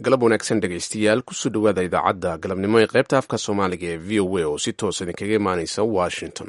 galab wanaagsan dhegaystayaal kusoo dhowaada idaacadda galabnimo ee qaybta afka soomaaliga ee v o a oo si toos idinkaga imaanaysa washington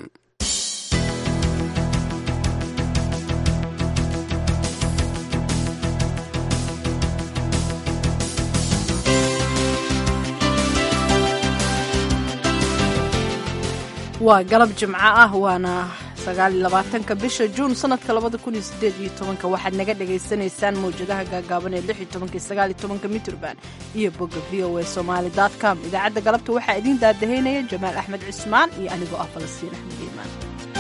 waa galab jimco ah waana sagaaliyolabaatanka bisha juun sanadka labada kun iyo sideed iyo tobanka waxaad naga dhagaysanaysaan mawjadaha gaagaaban ee lix iyo tobanka iyo sagaal iyo tobanka mitrban iyo bogga v o a somaali dot com idaacadda galabta waxaa idiin daadahaynaya jamaal axmed cismaan iyo anigoo ah falastiin axmed iimaan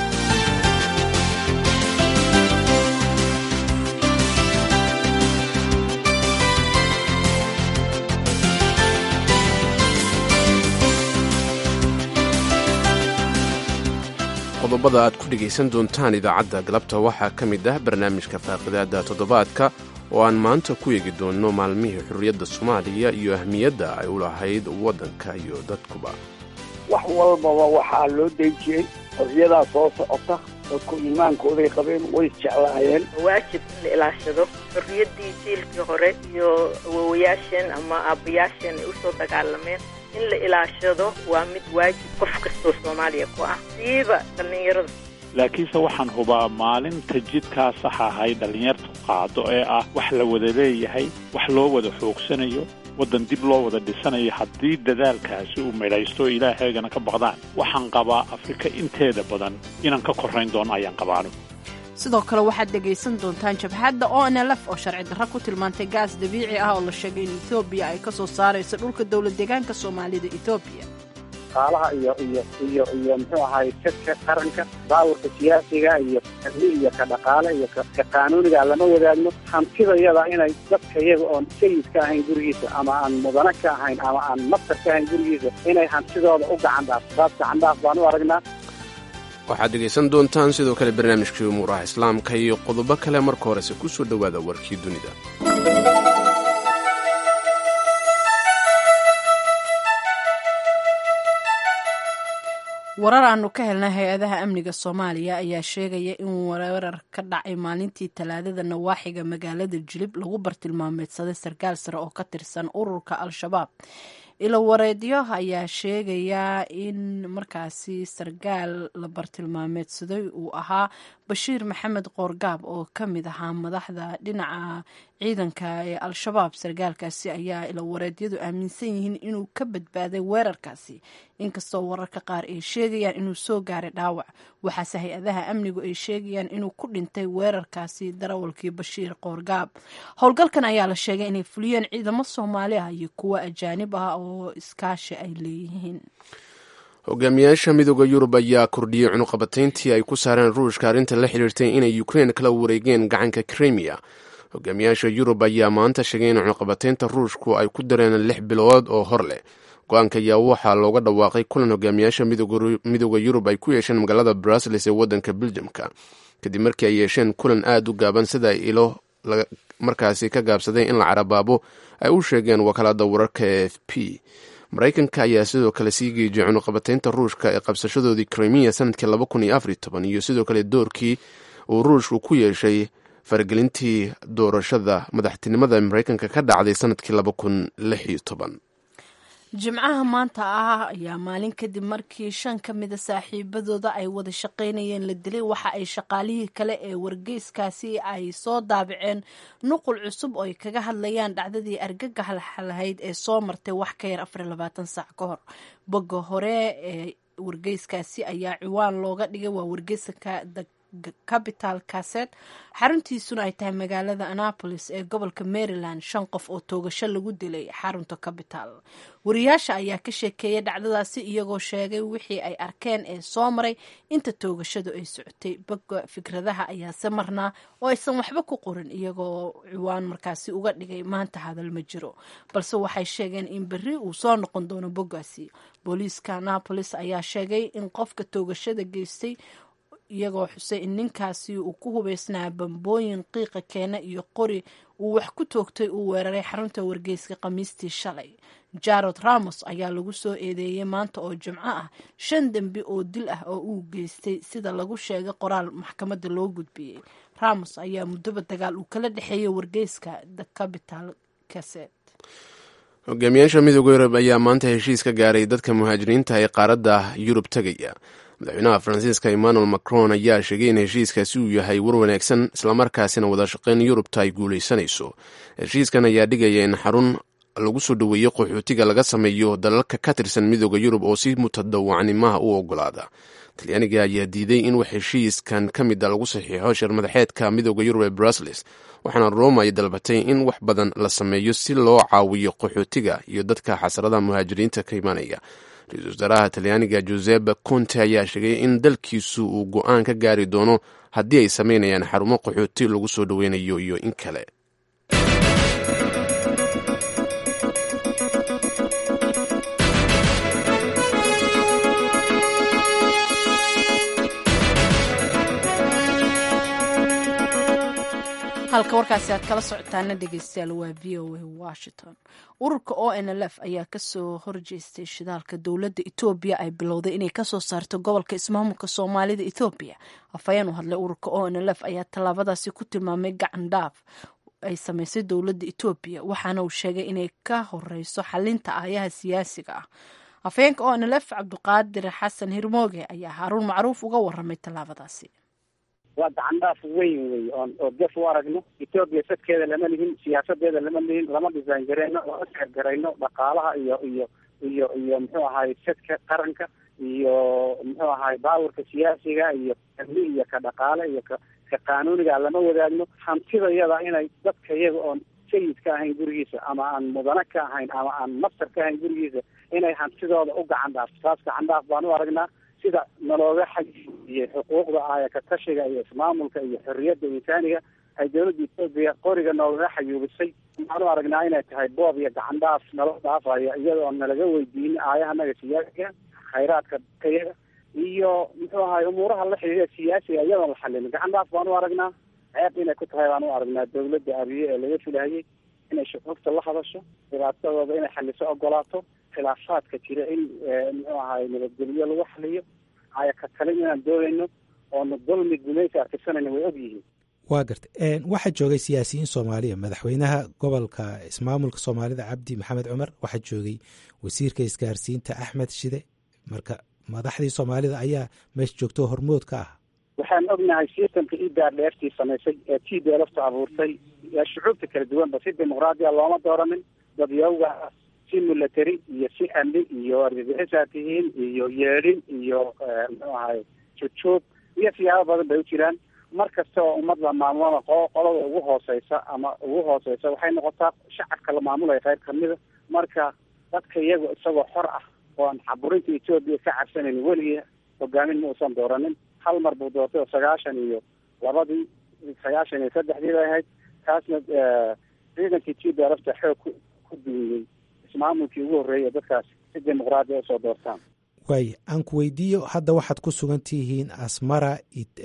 qodobada aad ku dhegaysan doontaan idaacadda galabta waxaa ka mid ah barnaamijka faaqidaada toddobaadka oo aan maanta ku eegi doonno maalmihii xurriyadda soomaaliya iyo ahmiyadda ay u lahayd waddanka iyo dadkuba wax walbaba waxaa loo dejiyey xorriyadaa soo socota dadku iimaankooday qabeen way isjeclaayeen waajib in la ilaashado xorriyaddii jiilkii hore iyo awowayaasheen ama aabbayaasheen ay usoo dagaalameen in la ilaashado waa mid waajib qof kastoo soomaaliya ku ah siiba dhallinyarada laakiinse waxaan hubaa maalinta jidkaa sax ahay dhallinyartu qaado ee ah wax la wada leeyahay wax loo wada xoogsanayo waddan dib loo wada dhisanayo haddii dadaalkaasi uu midhaysto ilaahaygana ka baqdaan waxaan qabaa afrika inteeda badan inaan ka korrayn doono ayaan qabaano sidoo kale waxaad dhegaysan doontaan jabhadda o n l f oo sharci darro ku tilmaantay gaas dabiici ah oo la sheegay in etoobiya ay ka soo saarayso dhulka dowlad deegaanka soomaalida etoobiya qaalaha iyo iyo iyo iyo muxuu ahay kadka qaranka baawurka siyaasiga iyo amni iyo ka dhaqaale iyo ka qaanuuniga lama wadaagno hantida yada inay dadka iyaga oon sayid ka ahayn gurigiisa ama aan mudane ka ahayn ama aan mastar ka ahayn gurigiisa inay hantidooda u gacan dhaaf taas gacan dhaaf baan u aragnaa waxaad dhegaysan doontaan sidoo kale barnaamijkii umuuraha islaamka iyo qodobo kale marka horese ku soo dhowaada warkii dunida warar aanu ka helnay hay-adaha amniga soomaaliya ayaa sheegaya in weerar ka dhacay maalintii talaadada nawaaxiga magaalada jilib lagu bartilmaameedsaday sarkaal sare oo ka tirsan ururka al-shabaab ilo wareedyo ayaa sheegaya in markaasi sarkaal la bartilmaameedsaday uu ahaa bashiir maxamed qoorgaab oo ka mid ahaa madaxda dhinaca ciidanka ee al-shabaab sarkaalkaasi ayaa ilo wareedyadu aaminsan yihiin inuu ka badbaaday weerarkaasi inkastoo wararka qaar ay sheegayaan inuu soo gaaray dhaawac waxaase hay-adaha amnigu ay sheegayaan inuu ku dhintay weerarkaasi darawalkii bashiir qoorgaab howlgalkan ayaa la sheegay inay fuliyeen ciidamo soomaali ah iyo kuwo ajaanib ah oo iskaashi ay leeyihiin hogaamiyaasha midooda yurub ayaa kordhiyey cunuqabatayntii ay ku saareen ruushka arrinta la xidhiirtay inay ukrein kala wareegeen gacanka krimiya hogaamiyaasha yurub ayaa maanta sheegay in cunuqabataynta ruushku ay ku dareen lix bilood oo hor leh go-aanka ayaa waxaa looga dhawaaqay kulan hogaamiyaasha midooda yurub ay ku yeesheen magaalada brusels ee waddanka beljamka kadib markii ay yeesheen kulan aad u gaaban sida ilo markaasi ka gaabsaday in la carabaabo ay u sheegeen wakaalada wararka e f p maraykanka ayaa sidoo kale sii geejiyay cunuqabataynta ruushka ee qabsashadoodii krimiya sanadkii laba kun iyo afar iyo toban iyo sidoo kale doorkii uu ruushku ku yeeshay faragelintii doorashada madaxtinimada maraykanka ka dhacday sanadkii laba kun lix iyo toban jimcaha maanta ah ayaa maalin kadib markii shan ka mida saaxiibadooda ay wada shaqaynayeen la dilay waxa ay shaqaalihii kale ee wargeyskaasi ay soo daabaceen nuqul cusub oo ay kaga hadlayaan dhacdadii argagaxa lahayd ee soo martay wax ka yar afar labaatan saac ka hor bogga hore ee wargeyskaasi ayaa ciwaan looga dhigay waa wargeyska capital kaset xaruntiisuna ay tahay magaalada annapolis ee gobolka maryland shan qof oo toogasho lagu dilay xarunta capital wariyaasha ayaa ka sheekeeyay dhacdadaasi iyagoo sheegay wixii ay arkeen ee soo maray inta toogashadu ay socotay bogga fikradaha ayaase marnaa oo aysan waxba ku qorin iyagoo ciwaan markaasi uga dhigay maanta hadal ma jiro balse waxay sheegeen in berri uu soo noqon doono boggaasi booliiska annapolis ayaa sheegay in qofka toogashada geystay iyagoo xusay in ninkaasi uu ku hubeysnaa bambooyin qiiqa keena iyo qori uu wax ku toogtay uu weeraray xarunta wargeyska khamiistii shalay jarod ramos ayaa lagu soo eedeeyey maanta oo jimco ah shan dembi oo dil ah oo uu geystay sida lagu sheegay qoraal maxkamadda loo gudbiyey ramos ayaa muddoba dagaal uu kala dhexeeyey wargeyska the capital caset hogaamiyaasha midooda yurub ayaa maanta heshiis ka gaaray dadka muhaajiriinta ee qaaradda yurub tegaya madaxweynaha faransiiska emmanuel macron ayaa sheegay in heshiiskaasi uu yahay war wanaagsan islamarkaasina wada shaqayn yurubta ay guulaysanayso heshiiskan ayaa dhigaya in xarun lagu soo dhoweeyo qaxootiga laga sameeyo dalalka ka tirsan midooda yurub oo si mutadawacnimaha u ogolaada talyaaniga ayaa diiday in wax heshiiskan ka mida lagu saxiixo shirmadaxeedka midooda yurub ee brussels waxaana roma ay dalbatay in wax badan la sameeyo si loo caawiyo qaxootiga iyo dadka xasradaha muhaajiriinta ka imanaya ra-iisul wasaaraha talyaaniga josep conte ayaa sheegay in dalkiisu uu go-aan ka gaari doono haddii ay sameynayaan xarumo qaxooti lagu soo dhoweynayo iyo in kale halka warkaasi aad kala socotaana dhegeystayaal waa v o a washington ururka o n l f ayaa kasoo horjeestay shidaalka dowladda etoobiya ay bilowday inay kasoo saarto gobolka ismaamulka soomaalida ethoobiya afhayeen u hadlay ururka o n l f ayaa tallaabadaasi ku tilmaamay gacan dhaaf ay sameysay dowladda etoobiya waxaana uu sheegay inay ka horeyso xalinta aayaha siyaasiga ah afhayeenka o n l f cabdiqaadir xasan hirmooge ayaa haaruun macruuf uga waramay tallaabadaasi waa gacan dhaaf weyn wey oon oo gef u aragno etoobiya sadkeeda lama lihin siyaasadeeda lama lihin lama dhisaan gareyno lama gargarayno dhaqaalaha iyo iyo iyo iyo muxuu ahaay sadka qaranka iyo muxuu ahaay baawarka siyaasiga iyo amni iyo ka dhaqaale iyo ka ka qaanuuniga lama wadaagno hantida yada inay dadka iyaga oon sayid ka ahayn gurigiisa ama aan mudane ka ahayn ama aan mastar ka ahayn gurigiisa inay hantidooda u gacan dhaafto taas gacan dhaaf baan u aragnaa sida nalooga xajiiyey xuquuqda aaya ka tashiga iyo ismaamulka iyo xorriyadda insaaniga ay dowladda etoobiya qoriga noogaga xayuubisay waxaan u aragnaa inay tahay boob iyo gacan dhaaf nala dhaafayo iyadoo nalaga weydiinin aayahanaga siyaasiga khayraadka kayaga iyo muxuu ahay umuuraha la xidhiidha siyaasiga iyadoon la xalinin gacan dhaaf baan u aragnaa ceeb inay ku tahay baan u aragnaa dowladda abiye ee laga filahayay inay shucuurta la hadasho dhibaatadooda inay xaliso ogolaato khilaafaadka jira in muxuu ahay nabadgelyo lagu xaliyo aya ka talin inaan doonayno oona dulmi gumaysi arkisanayna way og yihiin waa garta waxaa joogay siyaasiyiin soomaaliya madaxweynaha gobolka ismaamulka soomaalida cabdi maxamed cumar waxaa joogay wasiirka isgaarsiinta axmed shide marka madaxdii soomaalida ayaa meesha joogto hormood ka ah waxaan ognahay sistamka idaar dheertii samaysay ee t b lafta abuurtay shucuubta kala duwanba si dimuqraadiya looma dooranin dadyawga si military iyo si amni iyo argagixisaa tihiin iyo yeedhin iyo muxuu ahay jujuub iyo siyaabo badan bay u jiraan mar kasta oo ummad la maamulana qo qolada ugu hooseysa ama ugu hooseysa waxay noqotaa shacabka la maamulaya qayb kamida marka dadka iyago isagoo xor ah ooan caburinta etoobiya ka cabsanayn weligii hogaamin ma uusan dooranin hal mar buu doortay oo sagaashan iyo labadii sagaashan iyo saddexdii bay ahayd taasna ciidankii t b lafta xoog ku ku duwiyey ismaamulkii ugu horreeyay dadkaas si dimuqraadiya usoo doortaan waaya aan ku weydiiyo hadda waxaad ku sugan tihiin asmara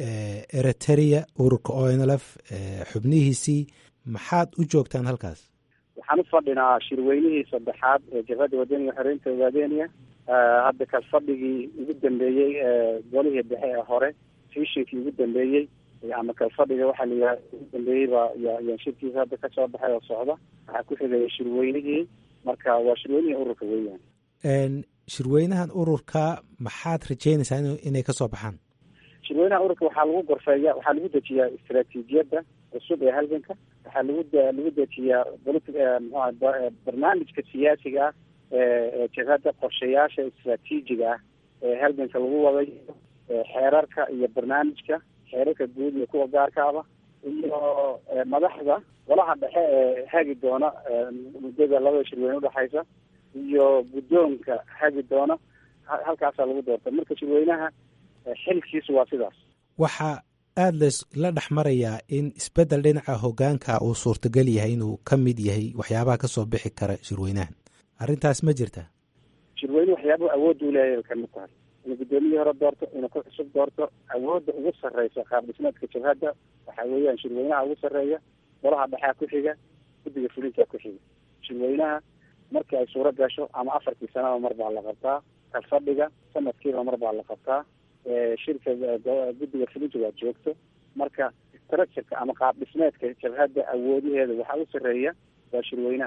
eritrea ururka o n l f xubnihiisii maxaad u joogtaan halkaas waxaan u fadhinaa shirweynihii saddexaad ee jabhadda wadaniga xoreynta ogaadeniya hadda kal fadhigii ugu dambeeyey ee golihii dhexe ee hore fishinkii ugu dambeeyey ama kal fadhiga waxaa la yidhaha ugu dambeeyey baa yaan shirkiisa hadda kasoo baxay oo socda waxaa ku xigaya shirweynihii marka waa shirweynihii ururka weeyaan shirweynahan ururka maxaad rajeynaysaa in inay kasoo baxaan shirweynaha ururka waxaa lagu gorfeeya waxaa lagu dejiyaa istaraatiijiyadda cusub ee halganka waxaa lagu lagu dejiyaa politi mxua barnaamijka siyaasiga ah ee jabhadda qorshayaasha istraatiijiga ah ee halganka lagu waday xeerarka iyo barnaamijka xeerarka guud iyo kuwa gaarkaaba iyo madaxda golaha dhexe ee hagi doona muddada labada shirweyne udhexaysa iyo guddoonka hagi doona halkaasaa lagu doorta marka shirweynaha xilkiisu waa sidaas waxaa aada lasla dhex marayaa in isbeddel dhinaca hoggaanka uu suurtagal yahay inuu ka mid yahay waxyaabaha kasoo bixi kara shirweynahan arrintaas ma jirta shirweyne waxyaabahu awoodda u leeyahay kamid tahay inuu guddoomiyii hore doorto inuu ku cusub doorto awoodda ugu sarreysa qaab dhismeedka jabhadda waxaa weeyaan shirweynaha ugu sarreeya golaha dhexea ku xiga guddiga fulintaa ku xiga shirweynaha markii ay suuro gasho ama afartii sanaba mar baa la qabtaa kalfadhiga sanadkiiba mar baa la qabtaa shirka guddiga fulinta waa joogto marka structureka ama qaab dhismeedka jabhadda awoodiheeda waxaa u sarreeya waa shirweynaha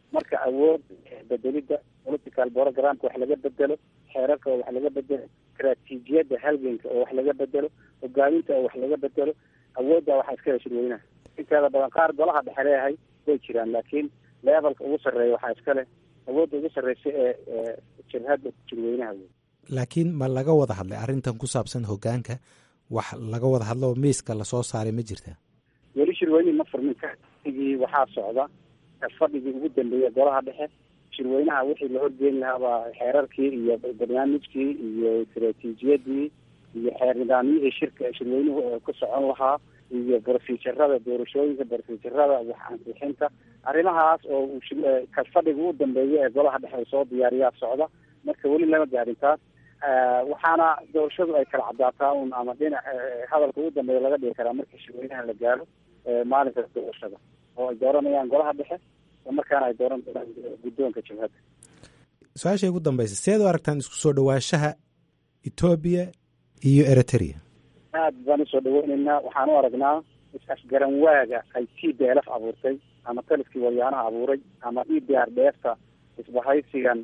marka awood bedelidda political programka wax laga bedelo xeerarka oo wax laga bedelo istraatiijiyadda halganka oo wax laga bedelo hogaaminta oo wax laga bedelo awoodda waxaa iska heshir weynaha inteeda badan qaar golaha dhexe leeyahay way jiraan laakiin levelka ugu sarreeya waxaa iska leh awoodda ugu sarreysa ee jabhadda jirweynaha wey laakiin ma laga wada hadlay arrintan ku saabsan hogaanka wax laga wada hadlo oo miiska lasoo saaray ma jirta weli shirweynihi ma furmin kaigii waxaa socda fadhigii ugu dambeeyay golaha dhexe shirweynaha wixii la horgeeni lahaabaa xeerarkii iyo barnaamijkii iyo istraatiijiyadii iyo xeer nidaamyihii shirka shirweynuhu ku socon lahaa iyo brofejarada doorashooyinka brofejarada wax ansixinta arrimahaas oo fadhiga ugu dambeeya ee golaha dhexe soo diyaariyaa socda marka weli lama gaadhin taas waxaana doorashadu ay kala cadaataa un ama dhinac hadalka ugu dambeeya laga dhigi karaa markii shirweynaha la gaaro maalinka doorashada oo ay dooranayaan golaha dhexe markaana ay dooran doonaan guddoonka jabhadda su-aasha ugu dambeysa seed u aragtaan isku soo dhawaanshaha etoobiya iyo eritrea aad baan usoo dhaweyneynaa waxaan u aragnaa is-afgaran waaga ay t b l f abuurtay ama taliskii waryaanaha abuuray ama e b r dheefta isbahaysigan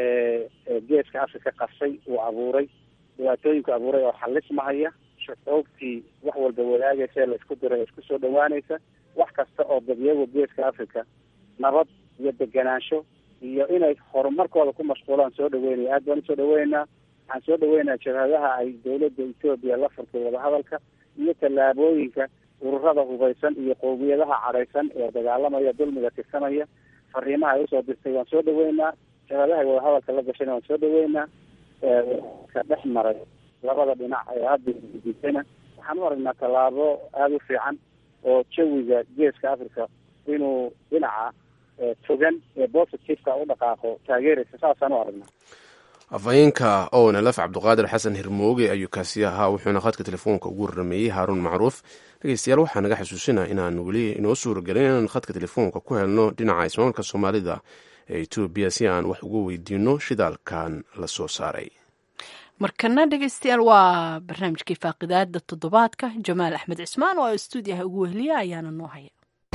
geeska afrika qabsay uu abuuray dhibaatooyinku abuuray oo xalismahaya shucuubtii wax walba wadaagaysa la isku diray isku soo dhawaanaysa wax kasta oo dadyago geeska africa nabad iyo deganaansho iyo inay horumarkooda ku mashquulaan soo dhaweynaya aad baan usoo dhaweyneynaa waxaan soo dhaweynayaa jabhadaha ay dawladda etoobiya la furtay wadahadalka iyo tallaabooyinka ururada hubaysan iyo qowmiyadaha cadhaysan ee dagaalamaya dulmiga tirsanaya fariimaha ay usoo dirtay waan soo dhaweynaa jabhadaha wadahadalka la gashayna waan soo dhaweynaa ka dhex maray labada dhinac ee hadda disana waxaan u aragnaa tallaabo aada u fiican oo jawiga geeska africa inuu dhinaca togan ee positiveka u dhaqaaqo taageeraysa saasaan u aragnaa afhayeenka ownlf cabduqaadir xasan hirmooge ayuu kaasi ahaa wuxuuna khadka telefoonka ugu warameeyey haaruun macruuf dhegeystayaal waxaa naga xasuusinaa inaan weli inoo suuragelin inaan khadka telefoonka ku helno dhinaca ismaamulka soomaalida ee etoobiya si aan wax uga weydiino shidaalkan la soo saaray markana dhegeystayaal waa barnaamijkii faaqidaada toddobaadka jamaal axmed cismaan oo stuudiyaha ugu wehliya ayaana noo haya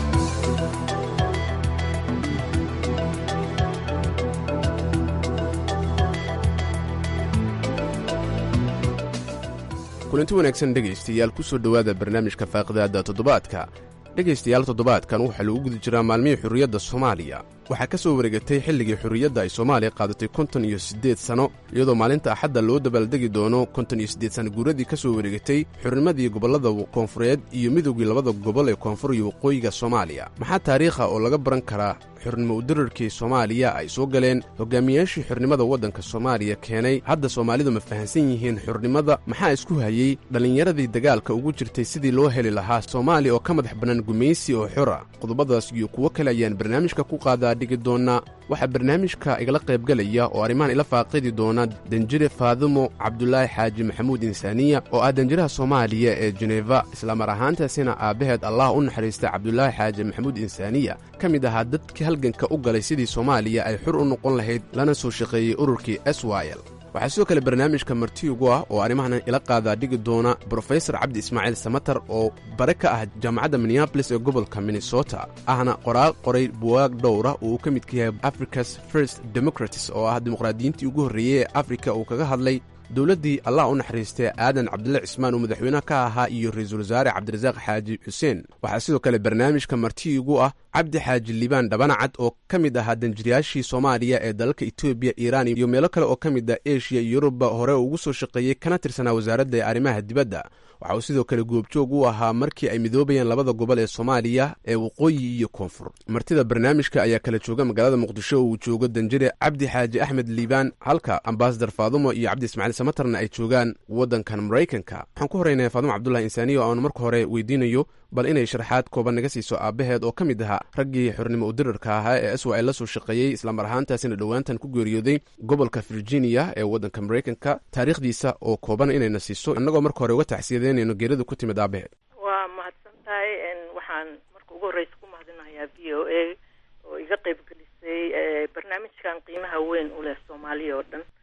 kulanti wanaagsan dhegaystayaal ku soo dhowaada barnaamijka faaqidaada toddobaadka dhegaystayaal toddobaadkan waxaa lagu guda jiraa maalmihii xurriyadda soomaaliya waxaa ka soo wareegatay xilligii xurriyadda ay soomaaliya qaadatay konton iyo siddeed sanno iyadoo maalinta axadda loo dabaaldegi doono konton iyo siddeed sanno guuradii ka soo wareegatay xurnimadii gobollada koonfureed iyo midoogii labada gobol ee koonfur iyo waqooyiga soomaaliya maxaa taariikha oo laga baran karaa xurnimo udirarkii soomaaliya ay soo galeen hogaamiyaashii xurnimada waddanka soomaaliya keenay hadda soomaalidu ma fahansan yihiin xurnimada maxaa isku hayey dhallinyaradii dagaalka ugu jirtay sidii loo heli lahaa soomaaliya oo ka madax bannaan gumaysi oo xora qodobadaas iyo kuwo kale ayaan barnaamijka ku qaadaa dhigi doonaa waxaa barnaamijka igala qaybgalaya oo arrimahan ila faaqidi doona danjire faadimo cabdulaahi xaaji maxamuud insaaniya oo ah danjiraha soomaaliya ee jeneva islamar ahaantaasina aabbaheed allah u naxariista cabdulaahi xaaji maxamuud insaaniya ka mid ahaa dadkii halganka u galay sidii soomaaliya ay xur u noqon lahayd lana soo shaqeeyey ururkii swil waxaa sidoo kale barnaamijka marti ugu ah oo arrimahan ila qaadaa dhigi doona brofesor cabdi ismaaciil samatar oo bare ka ah jaamacadda minneabolis ee gobolka minnesota ahna qoraal qoray buwaag dhowra uu ka midka yahay africa's first democratis oo ah dimuqraadiyiintii ugu horreeyey ee afrika uu kaga hadlay dowladdii allah u naxariistay aadan cabdille cismaan oo madaxweynaha ka ahaa iyo ra-iisul wasaare cabdirasaaq xaaji xuseen waxaa sidoo kale barnaamijka marti igu ah cabdi xaaji liibaan dhabanacad oo ka mid ahaa danjirayaashii soomaaliya ee dalalka etoobiya iiraan iyo meelo kale oo ka mid ah eshiya iyo yuruba hore ugu soo shaqeeyey kana tirsanaa wasaaradda arrimaha dibadda waxa uu sidoo kale goobjoog u ahaa markii ay midoobayeen labada gobol ee soomaaliya ee waqooyi iyo koonfur martida barnaamijka ayaa kala jooga magaalada muqdisho oo uu joogo danjire cabdi xaaji axmed liibaan halka ambasadar faadumo iyo cabdi ismaaciil samatarna ay joogaan waddankan maraykanka waxaan ku horeynaya faadumo cabdulahi insaaniya oo aanu marka hore weydiinayo bal inay sharaxaad kooban naga siiso aabbaheed oo ka mid ahaa raggii xurnimo udirarka ahaa ee aswa la soo shaqeeyey islamar ahaantaasina dhowaantan ku geeriyooday gobolka virginia ee waddanka maraykanka taariikhdiisa oo kooban inayna siiso innagoo marka hore uga taxsiyadeynayno geerida ku timid aabaheed waa mahadsan tahay waxaan marka ugu horreysa ku mahadinayaa v o a oo iga qeyb gelisay barnaamijkan qiimaha weyn u leh soomaaliya oo dhan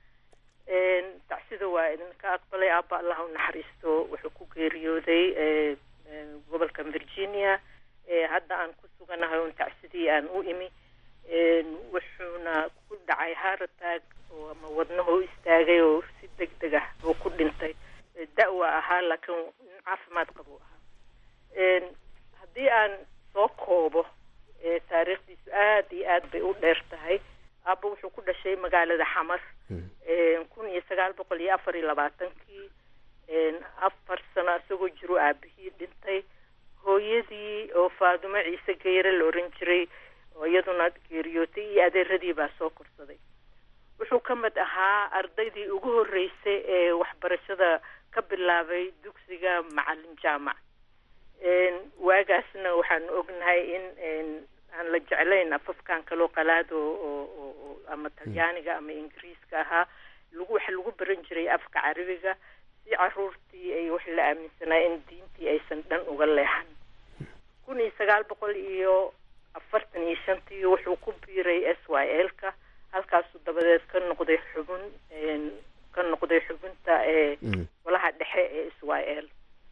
tacsida waa idinka aqbalay aaba allah u naxariisto wuxuu ku geeriyooday gobolka virginia hadda aan ku suganahay un tacsidii aan u imi wuxuuna ku dhacay haarataag oo ama wadnahu istaagay oo si deg deg ah uu ku dhintay da-wa ahaa laakiin nin caafimaad qabu ahaa haddii aan soo koobo taariikhdiisu aada iyo aad bay u dheer tahay aaba wuxuu ku dhashay magaalada xamar kun iyo sagaal boqol iyo afar iyo labaatankii afar sano isagoo jiro aabihii dhintay hooyadii oo faadumo ciise geyre la oran jiray oo iyaduna geeriyootay iyo adeeradii baa soo korsaday wuxuu ka mid ahaa ardaydii ugu horreysay ee waxbarashada ka bilaabay dugsiga macalin jaamac waagaasna waxaanu ognahay in aan la jeclayn afafkan kaloo qalaad oo ama talyaaniga ama ingiriiska ahaa lagu waxa lagu baran jiray afka carabiga si caruurtii ay wax la aaminsanaa in diintii aysan dhan uga leexan kun iyo sagaal boqol iyo afartan iyo shantii wuxuu ku biiray s y l ka halkaasuu dabadeed ka noqday xubin ka noqday xubinta ee golaha dhexe ee s y l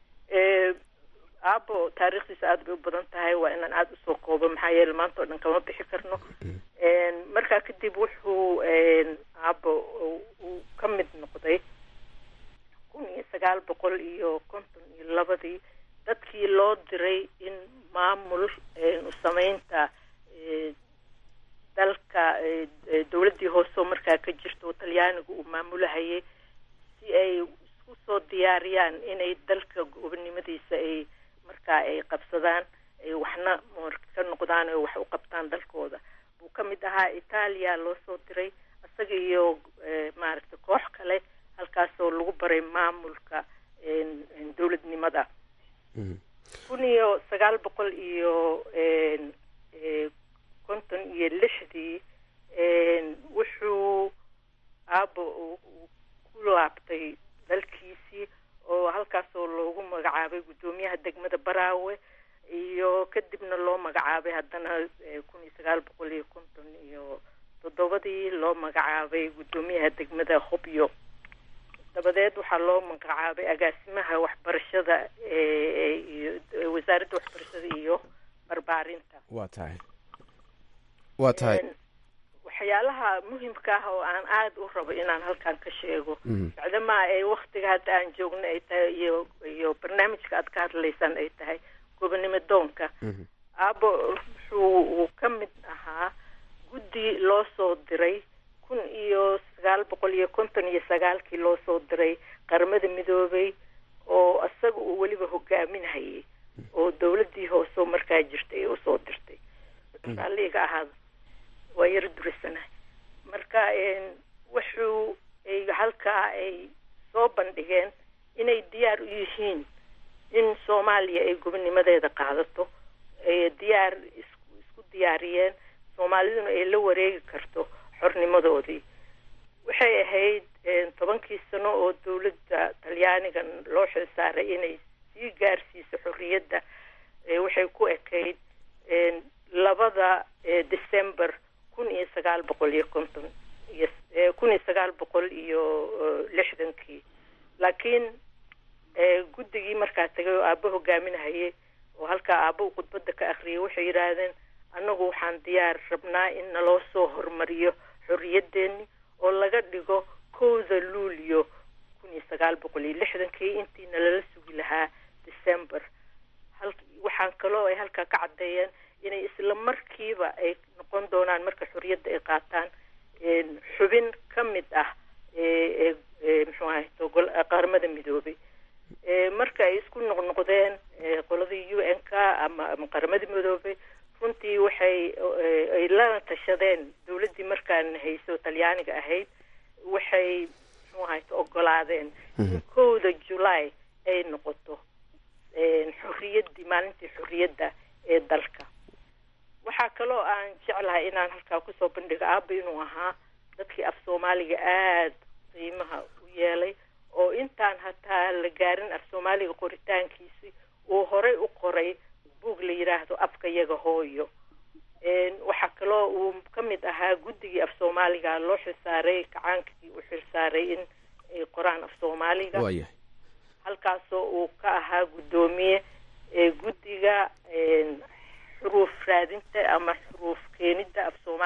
aabo taariikhdiisa aada bay u badan tahay waa inaan aada usoo koobo maxaa yeele maanta oo dhan kama bixi karno markaa kadib wuxuu aabo uu ka mid noqday kun iyo sagaal boqol iyo konton iyo labadii dadkii loo diray in maamul sameynta dalka dowladdii hoose oo markaa ka jirta oo talyaaniga uu maamulahayay si ay isku soo diyaariyaan inay dalka gobonimadiisa ay markaa ay qabsadaan ay waxna ka noqdaan oo wax u qabtaan dalkooda buu ka mid ahaa itaaliya loo soo diray isaga iyo maaragtay koox kale halkaasoo lagu baray maamulka dowladnimada kun iyo sagaal boqol iyo konton iyo lixdii wuxuu aabo ku laabtay dalkiisii oo halkaasoo loogu magacaabay guddoomiyaha degmada baraawe iyo kadibna loo magacaabay haddana kun iyo sagaal boqol iyo konton iyo toddobadii loo magacaabay guddoomiyaha degmada hobyo dabadeed waxaa loo magacaabay agaasimaha waxbarashada iyo wasaaradda waxbarashada iyo barbaarinta waa tahay waa tahay waxyaalaha muhimka ah oo aan aada u rabo inaan halkan ka sheego bacdamaa ay waktiga hadda aan joogno ay tahay iyo iyo barnaamijka aad ka hadlaysaan ay tahay gobonimo doonka aabo wuxuu uu ka mid ahaa guddi loo soo diray kun iyo sagaal boqol iyo konton iyo sagaalkii loo soo diray qaramada midoobay oo isaga uu weliba hogaaminhayay oo dowladdii hoose markaa jirtay ee usoo dirtay raalliga ahaada waa yaro durisanahay marka wuxuu ay halkaa ay soo bandhigeen inay diyaar u yihiin in soomaaliya ay gobonimadeeda qaadato ay diyaar isku isku diyaariyeen soomaaliduna ay la wareegi karto xornimadoodii waxay ahayd tobankii sano oo dowladda talyaaniga loo xilsaaray inay sii gaarsiiso xorriyadda waxay ku ekayd labada december kun iyo sagaal boqol iyo konton iyo kun iyo sagaal boqol iyo lixdankii laakiin guddigii markaa tagay oo aabo hogaaminahayay oo halkaa aabo khudbadda ka akriyay waxay yidhaahdeen annagu waxaan diyaar rabnaa in naloo soo hormariyo xorriyaddeeni oo laga dhigo kowda luulyo kun iyo sagaal boqol iyo lixdankii intiina lala sugi lahaa december hal waxaan kaloo ay halkaa ka caddeeyeen inay isla markiiba ay noqon doonaan marka xorriyadda ay qaataan xubin ka mid ah muxuu ahay qaramada midoobay marka ay isku noqnoqdeen qoladii u n k ama ama qaramada midoobay runtii waxay ay lana tashadeen dowladdii markaan hayso talyaaniga ahayd waxay muxuu ahay ogolaadeen in kowda july ay noqoto xorriyaddii maalintii xorriyadda ee dalka waxaa kaloo aan jeclahay inaan halkaa kusoo bandhigo aaba inuu ahaa dadkii af soomaaliga aada qiimaha u yeelay oo intaan hataa la gaarin af soomaaliga qoritaankiisi uu horey u qoray buug la yidhaahdo afka yaga hooyo waxaa kaloo uu ka mid ahaa guddigii af soomaaliga loo xilsaaray kacaankii u xilsaaray in ay qoraan af soomaaliga halkaasoo uu ka ahaa guddoomiye guddiga xuruuf raadinta ama xuruuf keenidda af soomaaliga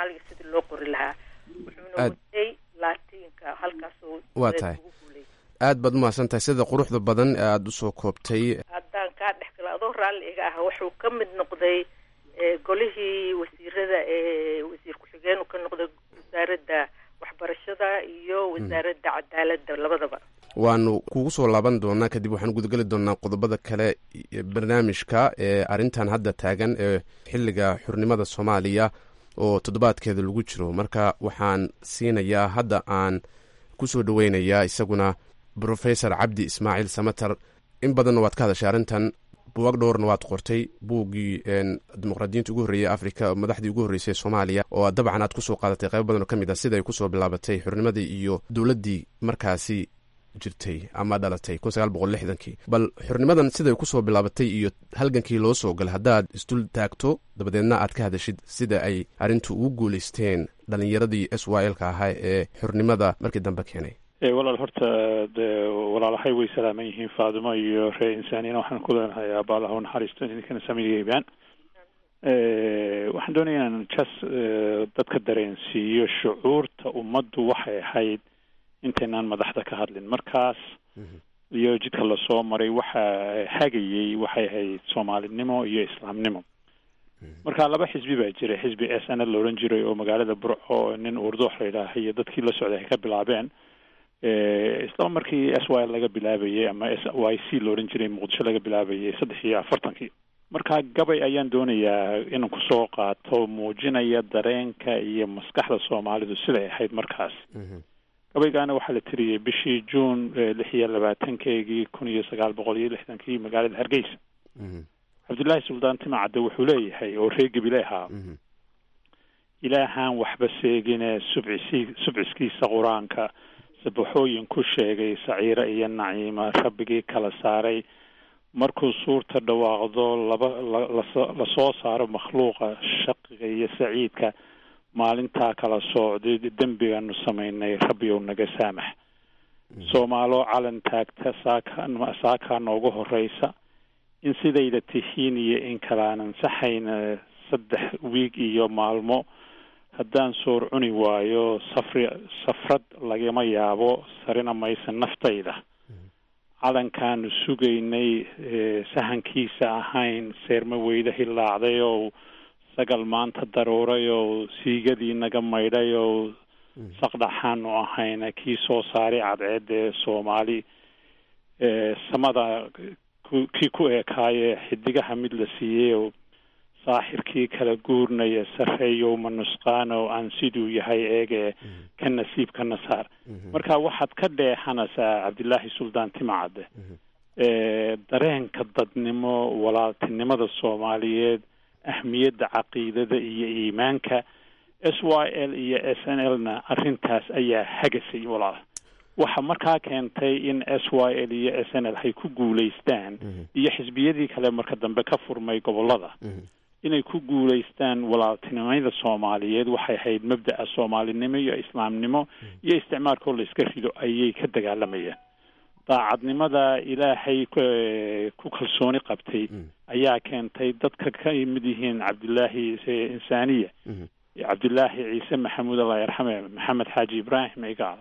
soomaaliga sidii loo qori lahaa wuxuuna Aad- watay laatiinka halkaasoo Waa tahay. ugu guulay aad baad umahadsan tahay sida quruxda badan ee aada usoo koobtay haddaan kaa dhex gala adoo raalli iga ah wuxuu ka mid noqday eh, golihii wasiirada ee wasiir ku-xigeen ka noqday wasaaradda waxbarashada iyo wasaaradda cadaaladda labadaba waanu kugu soo laaban doonaa kadib waxaan gudageli doonaa qodobada kale ee barnaamijka ee arrintan hadda taagan ee xilliga xurnimada soomaaliya oo toddobaadkeeda lagu jiro marka waxaan siinayaa hadda aan kusoo dhaweynayaa isaguna professor cabdi ismaaciil samater in badanna waad ka hadashay arrintan buwag dhowrna waad qortay buuggii een, dimuqraadiyiinta ugu horreeyey afrika madaxdii ugu horreysay soomaaliya oo aad dabcan aad kusoo qaadatay qaybo badan oo ka mid ah sida ay kusoo bilaabatay xurnimadii iyo dowladdii markaasi jirtay ama dhalatay kun sagaal boqol lixdankii bal xurnimadan siday kusoo bilaabatay iyo halgankii loo soo galay haddaad isdul taagto dabadeedna aad ka hadashid sida ay arrintu ugu guulaysteen dhallinyaradii s y l ka ahaa ee xurnimada markii dambe keenay Eh, walaal horta dee walaalahay way salaaman yihiin faadimo iyo ree insaaniyana waxaan ku leenahay aabbaalaha unaxariisto idinkana samigeybaan waxaan doonaya inaan jas eh, dadka dareensiiyo shucuurta ummaddu waxay ahayd intaynaan madaxda ka hadlin markaas iyo jidka lasoo maray waxa hagayey waxay ahayd soomaalinimo iyo islaamnimo marka laba xisbi baa jiray xisbi s n l la odhan jiray oo magaalada burco nin urdoox la yidhaaha iyo dadkii la socday ay ka bilaabeen Eh, isla markii s y laga bilaabayay ama s y c la odhan jiray muqdisho laga bilaabayay saddex iyo afartankii marka gabay ayaan doonayaa inaan kusoo qaato muujinaya dareenka iyo maskaxda soomaalidu siday ahayd markaas gabaygaana waxaa la tiriyey bishii juun eh, lix iyo labaatankeegii kun iyo sagaal boqol iyo lixdankii magaalada hargeysa cabdullaahi suldaan timacadde wuxuu leeyahay oo reer gebile ahaa ilaahaan waxba seegine subcisi subciskiisa qur-aanka sabaxooyin ku sheegay saciire iyo naciima rabbigii kala saaray markuu suurta dhawaaqdo laba la- laso- lasoo saaro makhluuqa shaqiga iyo saciidka maalintaa kala soocday dembigaanu samaynay rabbiyow naga saamax soomaaloo calan taagta saaka saakaa noogu horeysa in sidayda tihiin iyo in kalaanan saxayna saddex wiig iyo maalmo haddaan soor cuni waayo safri safrad lagama yaabo sarina maysa naftayda calankaanu sugaynay eh, sahankiisa ahayn seerma weyda hilaacday oo sagal maanta daruuray oo siigadii naga maydhay oo saqdhaxaanu ahayna kii soo saaray cadceedee soomaali eh, samada ku- kii ku eekaaye xidigaha mid la siiyey oo saaxirkii kala guurnaya sarreeyow ma nusqaano aan siduu yahay eege ka nasiibka nasaar marka waxaad ka dheexanaysaa cabdilaahi suldaan timacadde eh, dareenka dadnimo walaaltinimada soomaaliyeed ahmiyadda caqiidada iyo iimaanka s y l iyo s n l na arrintaas ayaa hagasay walaal waxa markaa keentay in s y l iyo s n l hay ku guulaystaan iyo xisbiyadii kale marka dambe ka furmay gobolada inay ku guulaystaan walaaltinimada soomaaliyeed waxay ahayd mabda'a soomaalinimo iyo islaamnimo iyo isticmaalkoo la iska rido ayay ka dagaalamayeen daacadnimada ilaahay ku ku kalsooni qabtay ayaa keentay dadka ka yimid yihiin cabdilaahi eh, insaaniya cabdilaahi ciise maxamuud allah yarxame maxamed xaaji ibraahim igaal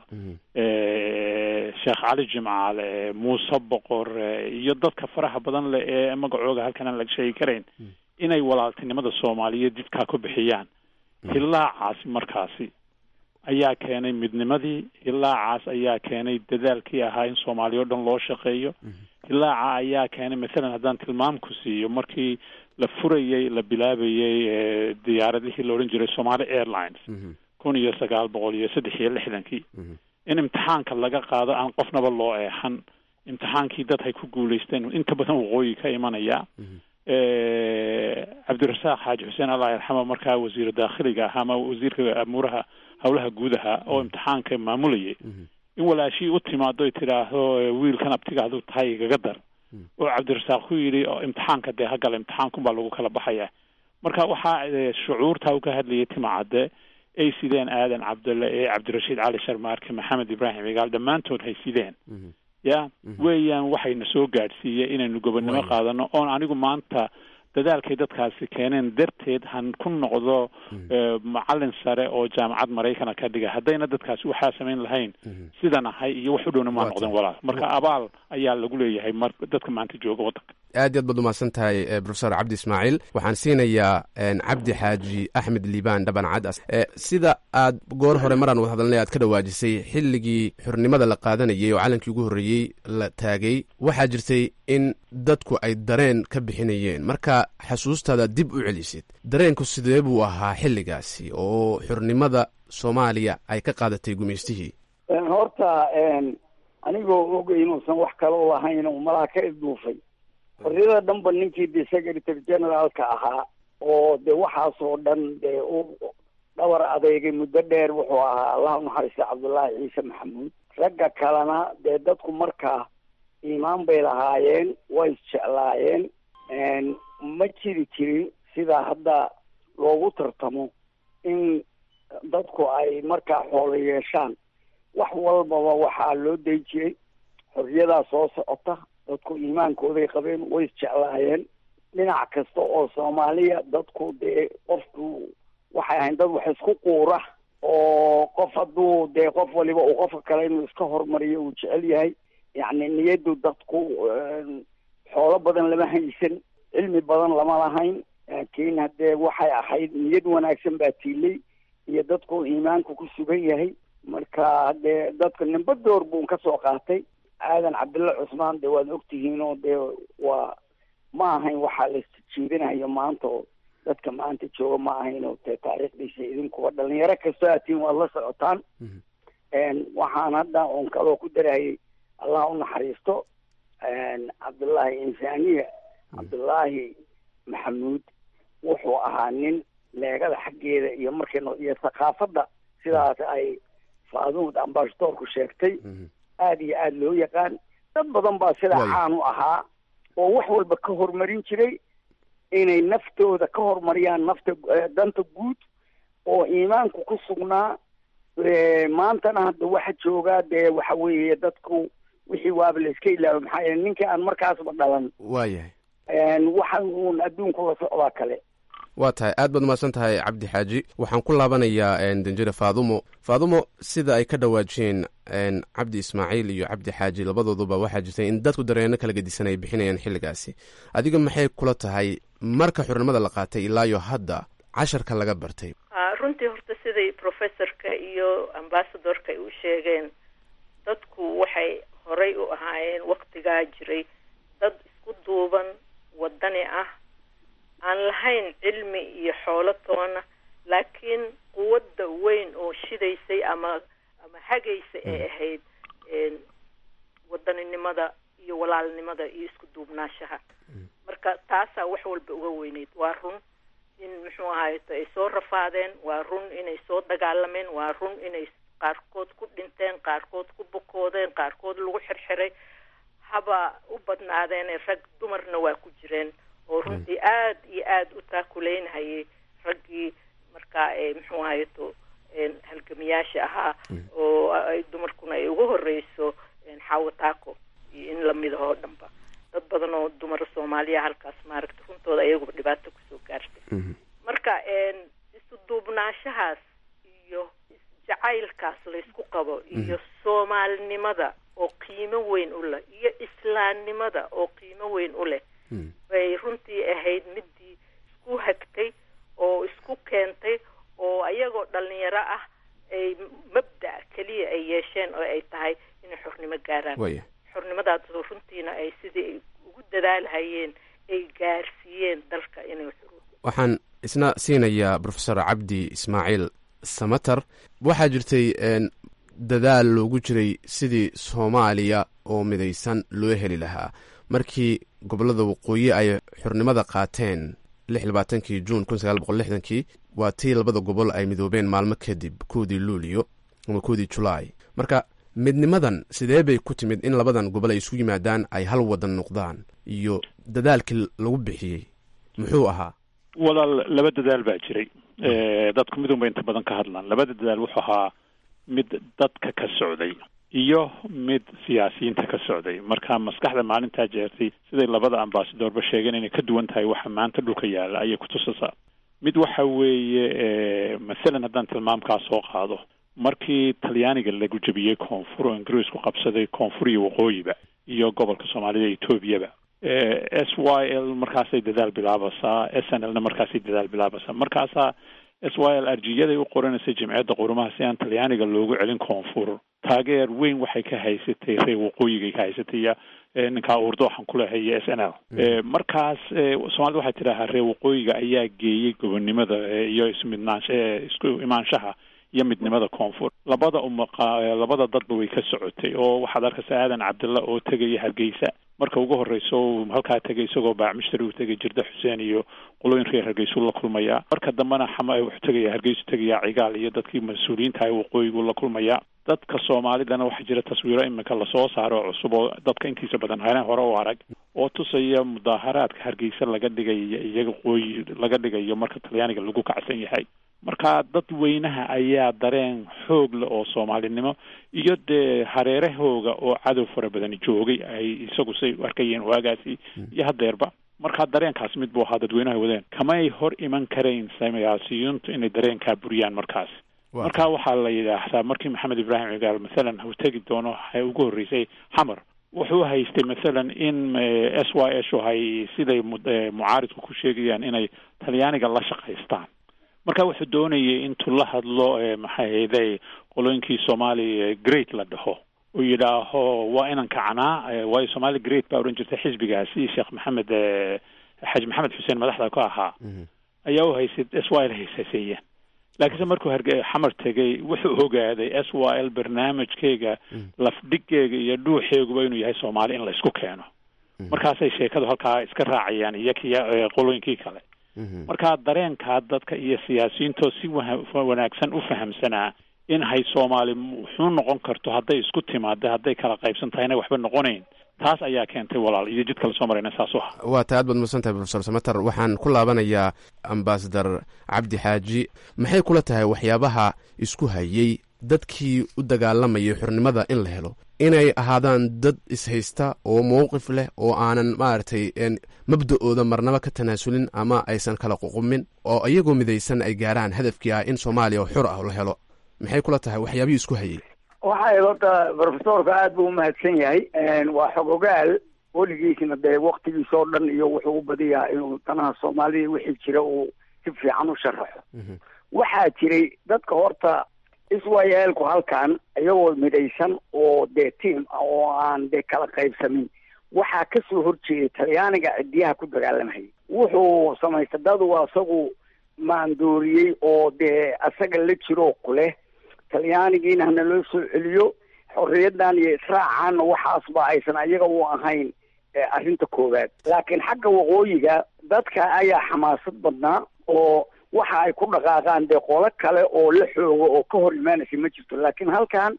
eh, sheekh cali jimcaale eh, muuse boqor eh, iyo dadka faraha badan leh ee magacooga halkan aan laga sheegi karayn inay walaaltinimada soomaaliyeed jidkaa ku bixiyaan hilaacaasi markaasi ayaa keenay midnimadii hilaacaas ayaa keenay dadaalkii ahaa in soomaaliya o dhan loo shaqeeyo hilaaca ayaa keenay masalan haddaan tilmaam ku siiyo markii la furayey la bilaabayey eh, diyaaradihii la odhan jiray somali airlines kun iyo sagaal boqol iyo saddex iyo lixdankii in imtixaanka laga qaado aan qofnaba loo eexan imtixaankii dad hay ku guulaysteen inta badan waqooyi ka imanaya Eh, cabdirasaaq xaaji xuseen allah yarxama markaa wasiir daakhiliga ahaa ama wasiirka amuuraha howlaha guudaha oo imtixaanka maamulayay in walaashii u timaado ay tidhaahdo eh, wiilkan abtiga aduu tahay igaga dar oo cabdirasaaq ku yidhi oo imtixaanka dee hagala imtixaankun baa lagu kala baxaya marka waxaa eh, shucuurta uu ka hadlayay timacadde ay sideen aadan cabdulle ee cabdirashiid cali sharmaarke maxamed ibraahim igaal dhammaantood hay sideen ya weeyaan waxayna soo gaadhsiiyey inaynu gobonnimo Waaya. qaadano oon anigu maanta dadaalkay dadkaasi keeneen darteed han ku noqdo macalin sare oo jaamacad maraykana ka dhiga haddayna dadkaasi waxaa samayn lahayn sidan ahay iyo wax u dhowna maa noqdeen walaal marka abaal ayaa lagu leeyahay mar dadka maanta jooga waddanka aad iyo aad baad umahadsan tahay profesor cabdi ismaaciil waxaan siinayaa cabdi xaaji axmed liibaan dhaban cad sida aad goor hore maraan wad hadalnay aad ka dhawaajisay xilligii xornimada la qaadanayay oo calankii ugu horreeyey la taagay waxaa jirtay in dadku ay dareen ka bixinayeen marka xasuustaada dib u celisid dareenku sidee buu ahaa xilligaasi oo xornimada soomaaliya ay ka qaadatay gumaystihii horta anigoo og inuusan wax kaloo lahayn oo malaha ka isduufay xorriyada dhanba ninkii de secretary generaalka ahaa oo de waxaasoo dhan dee u dhabar adeegay muddo dheer wuxuu ahaa allah unaxariista cabdullaahi ciise maxamuud ragga kalena dee dadku markaa iimaan bay lahaayeen way isjeclaayeen ma jiri jirin sidaa hadda loogu tartamo in dadku ay markaa xoolo yeeshaan wax walbaba waxaa loo day jiray xorriyadaa soo socota dadku iimaankooday qabeen way isjeclaayeen dhinac kasta oo soomaaliya dadku dee qofku waxay ahayn dad wax isku quura oo qof hadduu dee qof waliba uu qofka kale inuu iska hormariyo uu jecel yahay yacni niyaddu dadku xoolo badan lama haysan cilmi badan lama lahayn laakiin haddee waxay ahayd niyad wanaagsan baa tiilay iyo dadku iimaanku ku sugan yahay marka haddee dadka nimba door buun ka soo qaatay aadan cabdilla cusmaan dee waad ogtihiin oo dee waa ma ahayn waxaa la jiidinayo maanta oo dadka maanta jooga ma ahayn oo dee taariikhdiisa idinkuwa dhalinyaro kastoo aatiin waad la socotaan waxaan hadda oon kaloo ku darayay allah u naxariisto cabdullaahi insaaniya cabdullaahi maxamuud wuxuu ahaa nin leegada xaggeeda iyo markay iyo thaqaafadda sidaas ay faaduud ambashadoorku sheegtay aada iyo aada loo yaqaan dad badan baa sidaa caan u ahaa oo wax walba ka horumarin jiray inay naftooda ka horumariyaan nafta danta guud oo iimaanku ku sugnaa maantana hadda waxa joogaa dee waxa weeye dadku wixii waaba la iska ilaawo maxaa yeele ninkii aan markaasba dhalan waayahay waxa uun adduunku la socdaa kale waa tahay aad baad umahadsan tahay cabdi xaaji waxaan ku laabanayaa danjire faadumo faadumo sida ay ka dhawaajiyeen cabdi ismaaciil iyo cabdi xaaji labadooduba waxaa jirtay in dadku dareeno kala gedisan ay bixinayaan xilligaasi adiga maxay kula tahay marka xornimada la qaatay ilaayo hadda casharka laga bartay runtii horta siday professorka iyo ambasadorka ay u sheegeen dadku waxay horay u ahaayeen waktigaa jiray dad isku duuban wadani ah aan lahayn cilmi iyo xoolo toona laakiin quwadda weyn oo shidaysay ama ama hagaysa ay ahayd wadaninimada iyo walaalnimada iyo isku duubnaashaha marka taasaa wax walba uga weyneyd waa run in muxuu ahayto ay soo rafaadeen waa run inay soo dagaalameen waa run inay qaarkood ku dhinteen qaarkood ku bukoodeen qaarkood lagu xirxiray haba u badnaadeene rag dumarna waa ku jireen oo runtii aad iyo aada u taakuleynhayay raggii markaa muxuu ahayto halgamiyaasha ahaa oo ay dumarkuna ay ugu horeyso xaawo taako iyo in lamid ahoo dhanba dad badan oo dumara soomaaliya halkaas maaragta runtooda ayaguba dhibaato kusoo gaartay marka isu duubnaashahaas iyo jacaylkaas laysku qabo iyo soomaalinimada oo qiimo weyn u leh iyo islaamnimada oo qiimo weyn u leh bay runtii ahayd midii isku hagtay oo isku keentay oo ayagoo dhalinyaro ah ay mabda keliya ay yeesheen oo ay tahay inay xornimo gaaraan xornimadaas runtiina ay sidii ay ugu dadaalhayeen ay gaarsiiyeen dalka inay waxaan isna siinayaa profesor cabdi ismaaciil samater waxaa jirtay dadaal loogu jiray sidii soomaaliya oo midaysan loo heli lahaa markii gobolada waqooyi ay xornimada qaateen lix labaatankii juun kun sagaal boqol lixdankii waa tii labada gobol ay midoobeen maalmo kadib koodii luulio ama koodii julaay marka midnimadan sidee bay ku timid in labadan gobol ay isu yimaadaan ay hal wadan noqdaan iyo dadaalkii lagu bixiyey muxuu ahaa walaal laba dadaal baa jiray dadku midun bay inta badan ka hadlaan labada dadaal wuxuu ahaa mid dadka ka socday iyo mid siyaasiyiinta ka socday marka maskaxda maalintaa jeertay siday labada ambasadorba sheegeen inay ka duwan tahay waxa maanta dhulka yaalla ayay kutusaysaa mid waxa weeye masalan haddaan tilmaamkaa soo qaado markii talyaaniga lagu jebiyey koonfur oo ingiriisku qabsaday koonfur iyo waqooyiba iyo gobolka soomaalida etoobiyaba s y l markaasay dadaal bilaabaysaa s n l na markaasay dadaal bilaabaysaa markaasaa s y l arjiyaday u qoranaysay jimciyadda qurumaha si aan talyaaniga loogu celin koonfur taageer weyn waxay ka haysatay reer waqooyigay ka haysatay iyo ninkaa urdo waxaan ku lehay iyo s n l markaas soomaalida waxay tidhaahaa reer waqooyiga ayaa geeyey gobonnimada iyo ismidnaansha isku imaanshaha iyo midnimada koonfur labada umaqa labada dadba way ka socotay oo waxaad arkaysa aadan cabdilla oo tegaya hargeysa marka ugu horreyso halkaa tegay isagoo baacmishtari uu tegay jirda xuseen iyo qolooyin reer hargeysuu la kulmayaa marka dambena xama wuxuu tegaya hargeysu tegayaa cigaal iyo dadkii mas-uuliyiinta ah waqooyigu la kulmayaa dadka soomaalidana waxaa jira taswiiro iminka lasoo saaro oo cusub oo dadka intiisa badan hane hore u arag oo tusaya mudaaharaadka hargeysa laga dhigayo iyaga qooyi laga dhigayo marka talyaaniga lagu kacsan yahay marka dad weynaha ayaa dareen xoog leh oo soomaalinimo iyo dee hareerahooga oo cadow fara badani joogay ay isagu say u arkayeen waagaasi iyo haddeerba marka dareenkaas mid buu ahaa dadweynaha wadeen kamay hor iman karayn siyaasiyiintu inay dareenkaa buriyaan markaas marka waxaa la yidhaahdaa markii maxamed ibraahim cigaal masalan uu tegi doono waxay ugu horreysay xamar wuxuu haystay masalan in s y s hay siday mucaaridku ku sheegayaan inay talyaaniga la shaqaystaan marka wuxuu doonayay intuu la hadlo maxay hayday qolooyinkii soomaali great la dhaho uu yidhaaho waa inan kacnaa waayo somaali great baa odhan jirtay xisbigaasi sheekh maxamed xaji maxamed xuseen madaxda ka ahaa ayaa u haysay s y l haysaseeyeen laakiinse markuu harge xamar tegay wuxuu ogaaday s y l barnaamijkeyga lafdhigeyga iyo dhuuxeeguba inuu yahay soomaali in la isku keeno markaasay sheekadu halkaa iska raacayaan iyo kiya qolooyinkii kale marka dareenkaa dadka iyo siyaasiyiintoo si wanaagsan u fahamsanaa in hay soomaali wuxuu noqon karto hadday isku timaada hadday kala qaybsan tahayna waxba noqonayn taas ayaa keentay walaal iyo jid kale soo marayna saas u ah waa ta aad baad mudsan tahay profesor samater waxaan ku laabanayaa ambasadar cabdi xaaji maxay kula tahay waxyaabaha isku hayey dadkii u dagaalamayay xornimada in la helo inay ahaadaan dad ishaysta oo mowqif leh oo aanan maaragtay mabda-ooda marnaba ka tanaasulin ama aysan kala ququmin oo iyagoo midaysan ay gaaraan hadafkii ah in soomaaliya oo xor ah la helo maxay kula tahay waxyaabihii isku hayey waxay horta profesorka aada buu umahadsan yahay waa xogogaal weligiisna dee waktigiis oo dhan iyo wuxuu u badiyaa inuu danaha soomaalida wixii jira uu si fiican u sharaxo waxaa jiray dadka horta iswayeelku halkan iyagoo midaysan oo dee tiam ah oo aan dee kala qaybsamin waxaa kasoo horjeeday talyaaniga cidiyaha ku dagaalamahayay wuxuu samaystay dadu asagu maandooriyey oo dee asaga la jiroo kuleh talyaanigiina hana loo soo celiyo xorriyaddan iyo israacaanna waxaasba aysan ayaga u ahayn arrinta koowaad laakiin xagga waqooyiga dadka ayaa xamaasad badnaa oo waxa ay ku dhaqaaqaan dee qolo kale oo la xoogo oo ka hor imaanaysa ma jirto laakiin halkan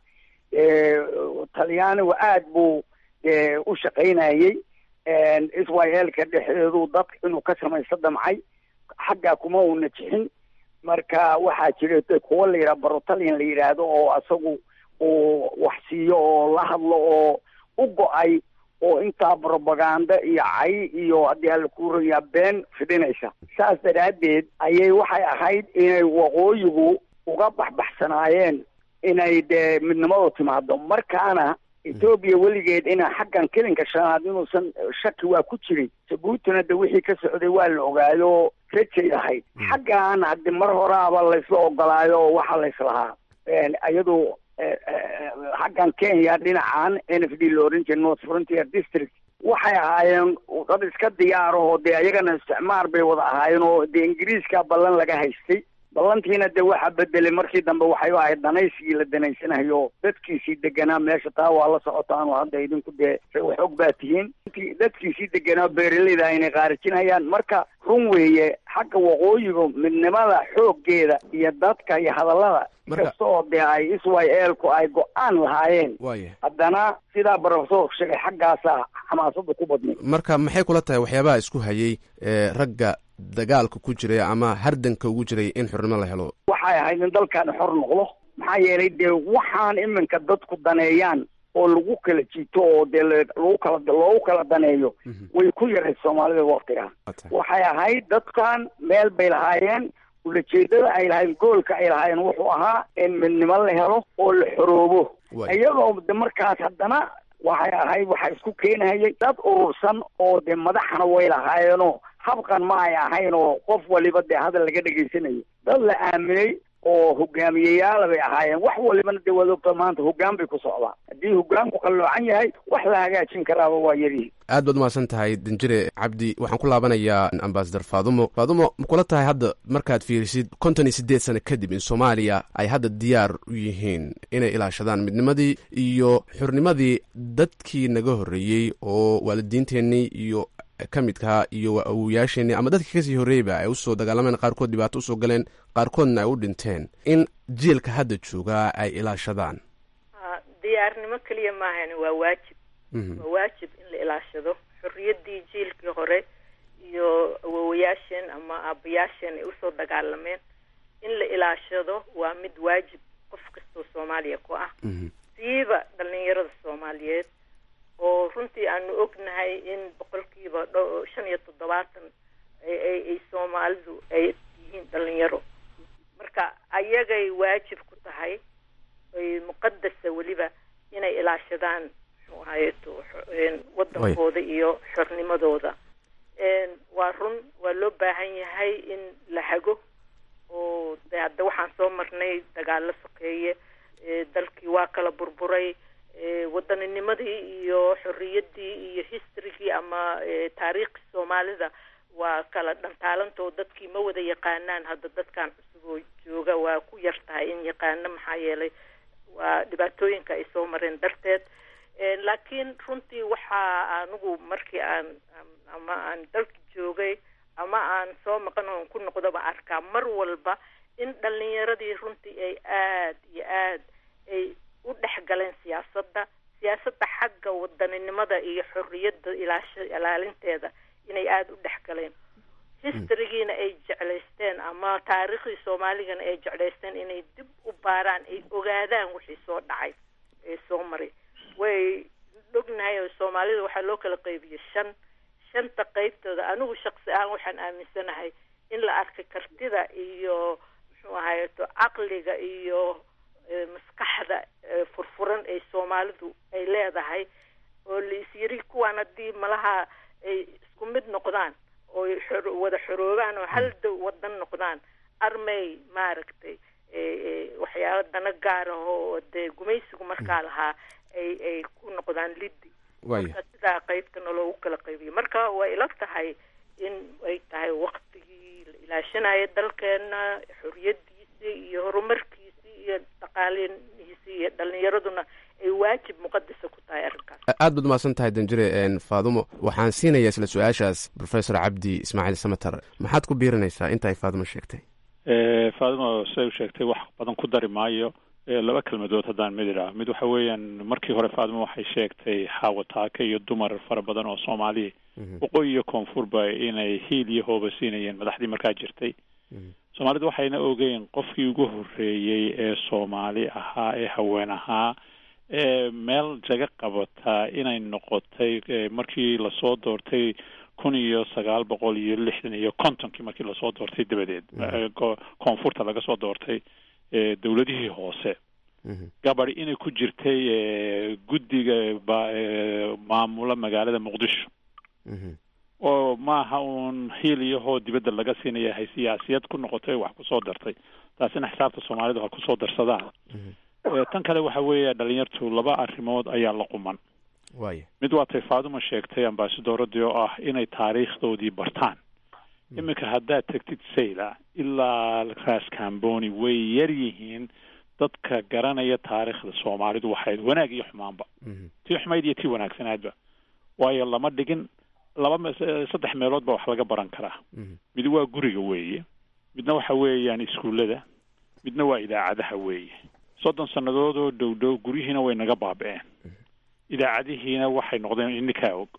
talyaanigu aada buu u shaqaynayey israelka dhexdeedu dadka inuu ka samaysto damcay xaggaa kuma uuna jixin marka waxaa jira kuwa la yidhaha barotalian la yidhaahdo oo asagu uu wax siiyo oo la hadlo oo u go-ay oo intaa propaganda iyo cay iyo haddii alla kuurayaa been fidhinaysa saas daraaddeed ayay waxay ahayd inay waqooyigu uga baxbaxsanaayeen inay dee midnimadu timaado markaana etoobiya weligeed ina xaggan kelinka shanaad inuusan shaki waa ku jiray jabuutina de wixii ka socday waa la ogaayo rajay ahayd xaggan haddi mar horaaba laysla ogolaayo oo waxa layslahaa iyadu xaggan kenya dhinacan n f d la oran jira north frontier district waxay ahaayeen dad iska diyaarahoo dee ayagana isticmaar bay wada ahaayeen oo dee ingiriiska ballan laga haystay ballantiina de waxa bedelay markii dambe waxay u ahayd danaysigii la danaysanayo dadkiisii deganaa meesha taa waa la socotaanoo hadda idinku dee waxog baa tihiin dadkiisii deganaa beeraleyda aynay qaarijinayaan marka run weeye xagga waqooyiga midnimada xooggeeda iyo dadka iyo hadallada kasta oo dee ay israelku ay go-aan lahaayeen haddana sidaa profesorku sheegay xaggaasaa xamaasada ku badnay marka maxay kula tahay waxyaabaha isku hayay ragga dagaalka ku jiray ama hardanka ugu jiray in xornimo la helo waxay ahayd in dalkaani xor noqdo maxaa yeelay dee waxaan iminka dadku daneeyaan oo lagu kala jiito oo dee lagu kala loogu kala daneeyo way ku yarayd soomaalida waktigaa waxay ahayd dadkan meel bay lahaayeen ulajeedada ay lahayd goolka ay lahaayeen wuxuu ahaa in midnimo la helo oo la xoroobo iyagoo de markaas haddana waxay ahayd waxaa isku keenahayay dad urursan oo dee madaxna way lahaayeenoo habqan ma ay ahayn oo qof waliba dee hadal laga dhegaysanayo dad la aaminay oo hogaamiyeyaala bay ahaayeen wax walibana dee waad ogta maanta hoggaan bay ku socdaan haddii hoggaanku qalloocan yahay wax la hagaajin karaaba waa yarihi aad baad umahadsan tahay danjire cabdi waxaan ku laabanayaa ambasador faadumo faadumo ma kula tahay hadda markaad fiirisid konton iyo siddeed sano kadib in soomaaliya ay hadda diyaar u yihiin inay ilaashadaan midnimadii iyo xurnimadii dadkii naga horreeyey oo waalidiinteennii iyo ka midkaa iyo awoyaasheenii ama dadkii kasii horreeyba ay usoo dagaalameen qaarkood dhibaato usoo galeen qaarkoodna ay u dhinteen in jiilka hadda joogaa ay ilaashadaan diyaarnimo keliya maahan waa waajib waa waajib in la ilaashado xorriyaddii jiilkii hore iyo awowayaasheen ama aabayaasheen ay usoo dagaalameen in la ilaashado waa mid waajib qof kastoo soomaaliya ku ah siiba dhalinyarada soomaaliyeed oo runtii aanu ognahay in boqolkiiba dho shan iyo toddobaatan ay soomaalidu ay yihiin dhalinyaro marka ayagay waajib ku tahay ay muqadasa weliba inay ilaashadaan muxuu ahayeto wadankooda iyo xornimadooda waa run waa loo baahan yahay in la hago oo de hadda waxaan soo marnay dagaalo sokeeye dalkii waa kala burburay waddaninimadii iyo xorriyaddii iyo historygii ama taariikhii soomaalida waa kala dhantaalantoo dadkii ma wada yaqaanaan hadda dadkan cusub oo jooga waa ku yar tahay in yaqaano maxaa yeelay waa dhibaatooyinka ay soo mareen darteed laakiin runtii waxaa anigu markii aan ama aan dalka joogay ama aan soo maqan oon ku noqdoba arkaa mar walba in dhalinyaradii runtii ay aad iyo aad ay u dhex galeen siyaasadda siyaasadda xagga wadaninimada iyo xorriyadda ilaash ilaalinteeda inay aada u dhex galeen historygiina ay jeclaysteen ama taariikhdii soomaaligana ay jeclaysteen inay dib u baaraan ay ogaadaan wixii soo dhacay ee soo maray way ognahay oo soomaalida waxaa loo kala qaybiyey shan shanta qaybtooda anigu shaqsi ahaan waxaan aaminsanahay in la arkay kartida iyo muxuu ahayeto caqliga iyo maskaxda furfuran ee soomaalidu ay leedahay oo laisyiri kuwaan haddii malaha ay isku mid noqdaan oo wada xoroobaan oo hal dow wadan noqdaan armay maaragtay waxyaaba dana gaara oo dee gumaysigu markaa lahaa ay ay ku noqdaan liddi marka sidaa qaybtana loogu kala qaybiyo marka way ila tahay in ay tahay waktigii la ilaashanayo dalkeena xoriyadiisi iyo horumarkiisi iyo dhaqaalihiisi iyo dhalinyaraduna ay waajib muqadasa ku tahay arrinkaas aad baad umahadsan tahay danjire faadumo waxaan siinayaa isla su-aashaas professor cabdi ismaaciil samater maxaad ku biirinaysaa inta ay faadumo sheegtay faadumo siday u sheegtay wax badan ku dari maayo laba kelmadood haddaan mid idhaah mid waxa weeyaan markii hore faadumo waxay sheegtay xaawataaka iyo dumar fara badan oo soomaaliya waqooyi iyo koonfurba inay hiil iyo hooba siinayeen madaxdii markaa jirtay soomaalidu waxayna ogeyn qofkii ugu horreeyey ee soomaali ahaa ee haween ahaa ee meel jaga qabataa inay noqotay markii lasoo doortay kun iyo sagaal boqol iyo lixdan iyo kontonkii markii lasoo doortay dabadeed koonfurta laga soo doortay dowladihii hoose gabadi inay ku jirtay guddiga maamula magaalada muqdisho oo maaha uun hiil iyo hoo dibadda laga siinaya hay siyaasiyad ku noqotay wax kusoo dartay taasina xisaabta soomaalidu ha kusoo darsadaan tan kale waxa weeye dhalinyartu laba arrimood ayaa la quman waaya mid waa tay faaduma sheegtay ambasadoradii oo ah inay taariikhdoodii bartaan iminka haddaad tegtid sayla ilaa raas camboni way yar yihiin dadka garanaya taariikhda soomaalidu waxayd wanaag iyo xumaanba tii xumayd iyo tii wanaagsanaadba waayo lama dhigin laba saddex meelood ba wax laga baran karaa mid waa guriga weeye midna waxa weeyaan iskuullada midna waa idaacadaha weeye soddon sannadood oo dhow dhow guryihiina way naga baaba-een idaacadihiina waxay noqdeen ininkaa og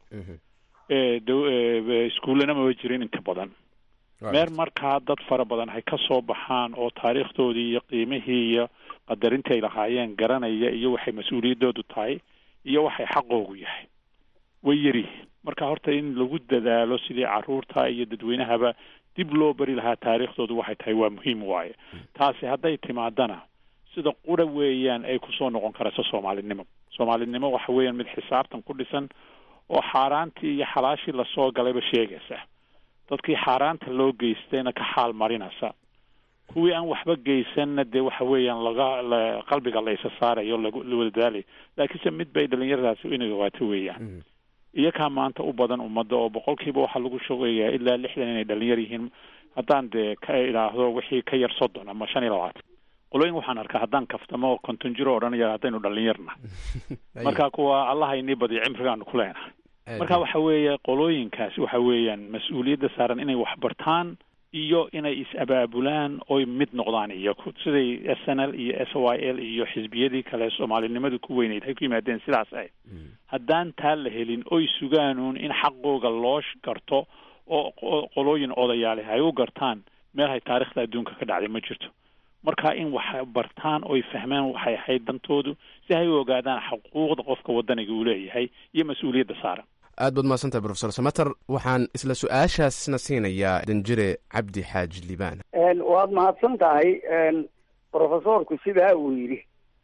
iskuullana maba jirin inta badan meer markaa dad fara badan hay ka soo baxaan oo taariikhdoodii iyo qiimihii iyo qadarintii ay lahaayeen garanaya iyo waxay mas-uuliyaddoodu tahay iyo waxay xaqoogu yahay way yaryihiin marka horta in lagu dadaalo sidii caruurta iyo dadweynahaba dib loo bari lahaa taariikhdoodu waxay tahay waa muhiim waaye taasi hadday timaadana sida qura weeyaan ay kusoo noqon karayso soomaalinimo soomaalinimo waxa weeyaan mid xisaabtan ku dhisan oo xaaraantii iyo xalaashii lasoo galayba sheegaysa dadkii xaaraanta loo geystayna ka xaal marinaysa kuwii aan waxba geysanna dee waxa weeyaan laga la qalbiga la isa saarayo lagu la wada daalayo laakiinse mid bay dhalinyaradaasi inay ogaato weeyaan iyakaa maanta u badan ummadda oo boqolkiiba waxaa lagu shogayaa ilaa lixdan inay dhalinyar yihiin haddaan dee ka idhaahdo wixii ka yar soddon ama shan iyo labaatan qolooyin waxaan arkaa haddaan kaftamo konton jiro odhanaya haddaynu dhalinyarna marka kuwa allaha inii badiyo cimrigaanu ku leenahay marka waxa weeye qolooyinkaasi waxa weeyaan mas-uuliyadda saaran inay wax bartaan iyo inay is-abaabulaan oy mid noqdaan iyo siday s n l iyo s y l iyo xisbiyadii kale soomaalinimadu ku weyneyd hay ku yimaadeen sidaas ahayd haddaan taa la helin oy sugaanuun in xaqooga loo garto oo qolooyin odayaale ay u gartaan meel hay taarikhda adduunka ka dhacday ma jirto marka in wax bartaan oy fahmaan waxay ahayd dantoodu si hay u ogaadaan xuquuqda qofka wadaniga uu leeyahay iyo mas-uuliyadda saaran aad baad mahadsantahay profesor samater waxaan isla su-aashaasna siinayaa danjire cabdi xaaji liibaan waad mahadsan tahay profesorku sidaa uu yidhi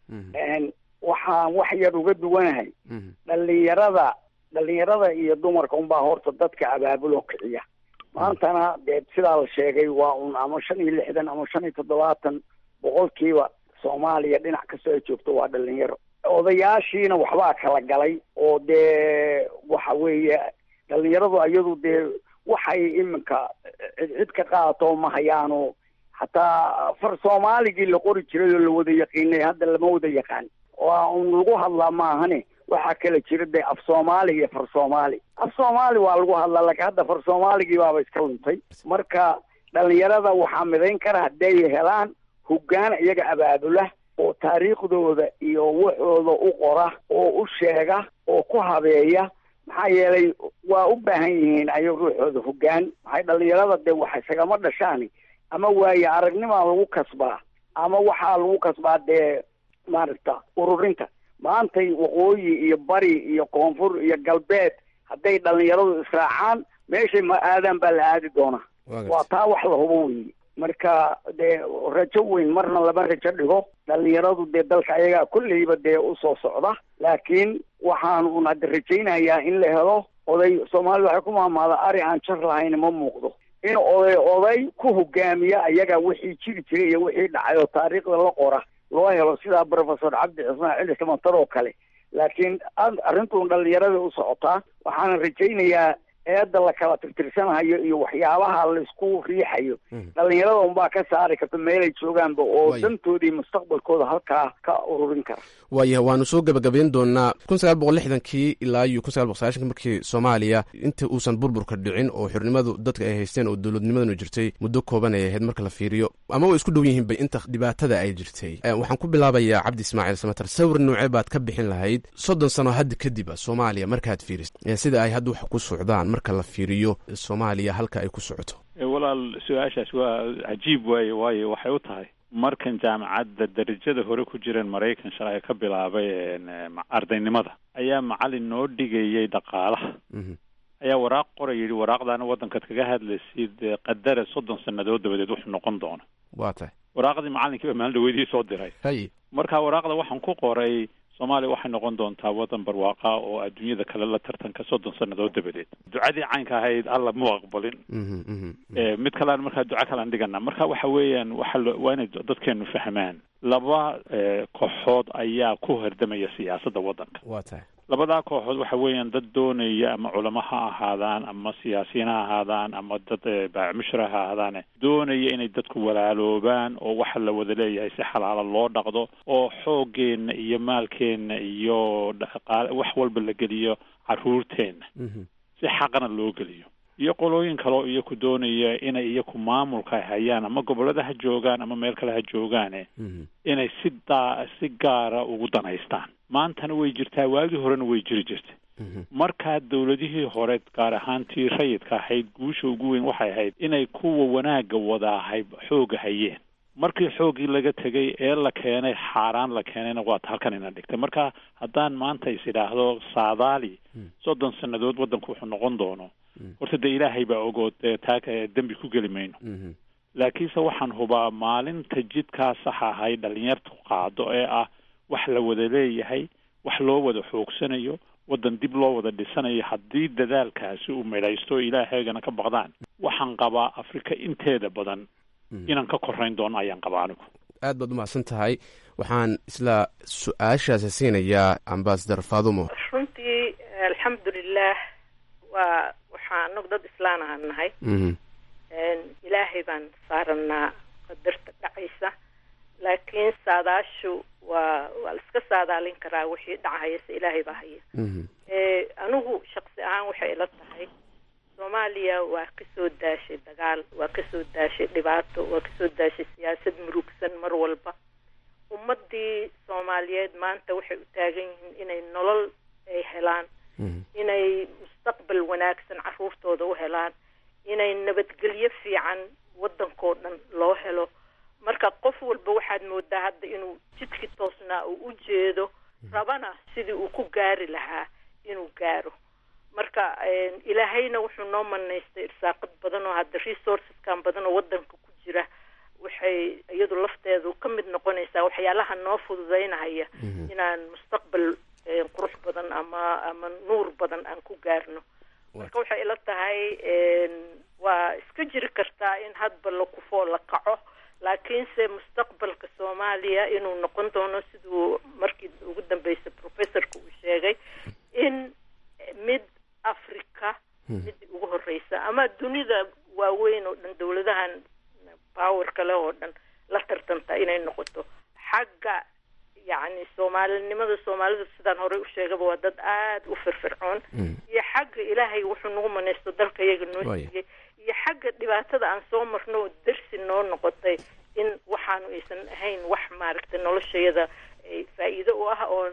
waxaan wax yar uga duwanahay dhalinyarada dhalinyarada iyo dumarka unbaa horta dadka abaabuloo kiciya maantana dee sidaa la sheegay waa un ama shan iyo lixdan ama shan iyo toddobaatan boqolkiiba soomaaliya dhinac kastoo ay joogto waa dhalinyaro odayaashiina waxbaa kala galay oo dee waxa weeye dhalinyaradu iyadu dee waxay iminka cid cid ka qaadato ma hayaano hataa far soomaaligii la qori jiray oo la wada yaqiinay hadda lama wada yaqaan waa un lagu hadlaa maahane waxaa kala jira dee af soomaali iyo far soomaali af soomaali waa lagu hadlaa laakiin hadda far soomaaligii baaba iska luntay marka dhalinyarada waxaa midayn kara hadday helaan hoggaan iyaga abaabula oo taariikhdooda iyo waxooda u qora oo u sheega oo ku habeeya maxaa yeelay waa u baahan yihiin ayaga ruuxooda hoggaan maxay dhalinyarada dee wax isagama dhashaani ama waaye aragnimaa lagu kasbaa ama waxaa lagu kasbaa dee maaragta ururinta maantay waqooyi iyo bari iyo koonfur iyo galbeed hadday dhalinyaradu israacaan meeshay ma aadaan baa la aadi doonaa waa taa wax la hubo weyi marka dee rajo weyn marna lama rajo dhigo dhalinyaradu dee dalka ayagaa kolleyba dee usoo socda laakiin waxaan un hadda rajaynayaa in la helo oday soomaalida waxay ku maamaada ari aan jar lahayn ma muuqdo in oday oday ku hogaamiya ayaga wixii jiri jiray iyo wixii dhacay oo taariikhda la qora loo helo sidaa professor cabdi cismaan cili samatar oo kale laakiin arrintuun dhalinyarada u socotaa waxaana rajaynayaa eedda la kala tirtirsanayo iyo waxyaabaha laisku riixayo dhalinyarada unbaa ka saari karta meelay joogaanba oo dantoodii mustaqbalkooda halkaa ka ururin kara waayahay waanu soo gebagabayn doonaa kun sagaal boqol lixdankii ilaa iyo kun sagaal boqol sagaashanki markii soomaaliya inta uusan burburka dhicin oo xurnimadu dadka ay haysteen oo dowladnimadanu jirtay muddo kooban ay ahayd marka la fiiriyo ama way isku dhow yihiin bay inta dhibaatada ay jirtay waxaan ku bilaabayaa cabdi ismaaciil samater sawir noocee baad ka bixin lahayd soddon sano hadda kadib soomaaliya markaad fiiris sida ay hadda wax ku socdaan marka la fiiriyo soomaaliya halka ay ku socoto walaal su-aashaas waa cajiib waaye waayo waxay u tahay markan jaamacadda darajada hore ku jireen maraykan shalay ka bilaabay ardaynimada ayaa macalin noo dhigayay dhaqaalaha ayaa waraaq qoray yidhi waraaqdaana waddankaad kaga hadlaysid qadara soddon sannadood dabadeed wuxuu noqon doona waa tahay waraaqdii macalinkiiba maalin dhaweydii soo diray hay marka waraaqda waxaan ku qoray soomaaliya waxay noqon doontaa waddan barwaaqa oo adduunyada kale la tartanka soddon sannadood dabadeed ducadii caynka ahayd alla mu aqbalin mid kalean markaa duco kalean dhigana marka waxa weeyaan waxa waa inay dadkeenu fahmaan laba kooxood ayaa ku hordamaya siyaasadda waddanka waa tahay labadaa kooxood waxa weeyaan dad doonaya ama culamo ha ahaadaan ama siyaasiyiin ha ahaadaan ama dad baacmushra ha ahaadaane doonaya inay dadku walaaloobaan oo waxa la wada leeyahay si xalaala loo dhaqdo oo xooggeenna iyo maalkeenna iyo dhaqaale wax walba la geliyo caruurteenna si xaqana loo geliyo iyo qolooyin kaleo iyaku doonaya inay iyaku maamulka hayaan ama gobollada ha joogaan ama meel kale ha joogaane inay si daa si gaara ugu danaystaan maantana way jirtaa waagii horena way jiri jirtay markaa dowladihii hore gaar ahaantii rayidka ahayd guusha ugu weyn waxay ahayd inay kuwa wanaagga wadaahay xooga hayeen markii xooggii laga tegay ee la keenay xaaraan la keenayna waata halkan ina dhigtay marka haddaan maanta is idhaahdo saadaali soddon sannadood waddanku wuxuu noqon doono horta dee ilaahay baa ogood dee taa dembi ku geli mayno laakiinse waxaan hubaa maalinta jidkaa sax ahay dhalinyartu qaado ee ah wax la wada leeyahay wax loo wada xoogsanayo waddan dib loo wada dhisanayo haddii dadaalkaasi uu midhaysto ilaahaygana ka baqdaan waxaan qabaa afrika inteeda badan inaan ka korayn doono ayaan qabaa anigu aad baad umahadsan tahay waxaan isla su-aashaasi siinayaa ambasador fadumo runtii alxamdulilah waa waxaa anagu dad islaan ahaan nahay ilaahay baan saaranaa qadarta dhacaysa laakiin saadaashu waa waa la iska saadaalin karaa wixii dhacayase ilaahay baa haya anigu shaqsi ahaan waxay ila tahay soomaaliya waa kasoo daashay dagaal waa kasoo daashay dhibaato waa kasoo daashay siyaasad murugsan mar walba ummadii soomaaliyeed maanta waxay u taagan yihiin inay nolol ay helaan inay mustaqbal wanaagsan caruurtooda u helaan inay nabadgelyo fiican waddankoo dhan loo helo marka qof walba waxaad moodaa hadda inuu jidkii toosnaa uu u jeedo rabana sidii uu ku gaari lahaa inuu gaaro marka ilaahayna wuxuu noo manaystay irsaaqad badan oo hadda resourceskan badan oo waddanka ku jira waxay iyadu lafteedu ka mid noqonaysaa waxyaalaha noo fududeynahaya inaan mustaqbal qurux badan ama ama nuur badan aan ku gaarno marka waxay ila tahay waa iska jiri kartaa in hadba la kufoo la kaco laakiinse mustaqbalka soomaaliya inuu noqon doono siduu markii ugu dambeysay professorka uu sheegay in mid africa mid ugu horeysa ama dunida waaweyn oo dhan dawladahan power kale oo dhan la tartanta inay noqoto xagga yacni soomaalinimada soomaalida sidaan horey u sheegaba waa dad aada u firfircoon iyo xagga ilaahay wuxuu nagu manaysto dalka iyaga noo siiyey iyo xagga dhibaatada aan soo marno oo darsi noo noqotay in waxaanu aysan ahayn wax maaragtay noloshayada faa-iido u ah oon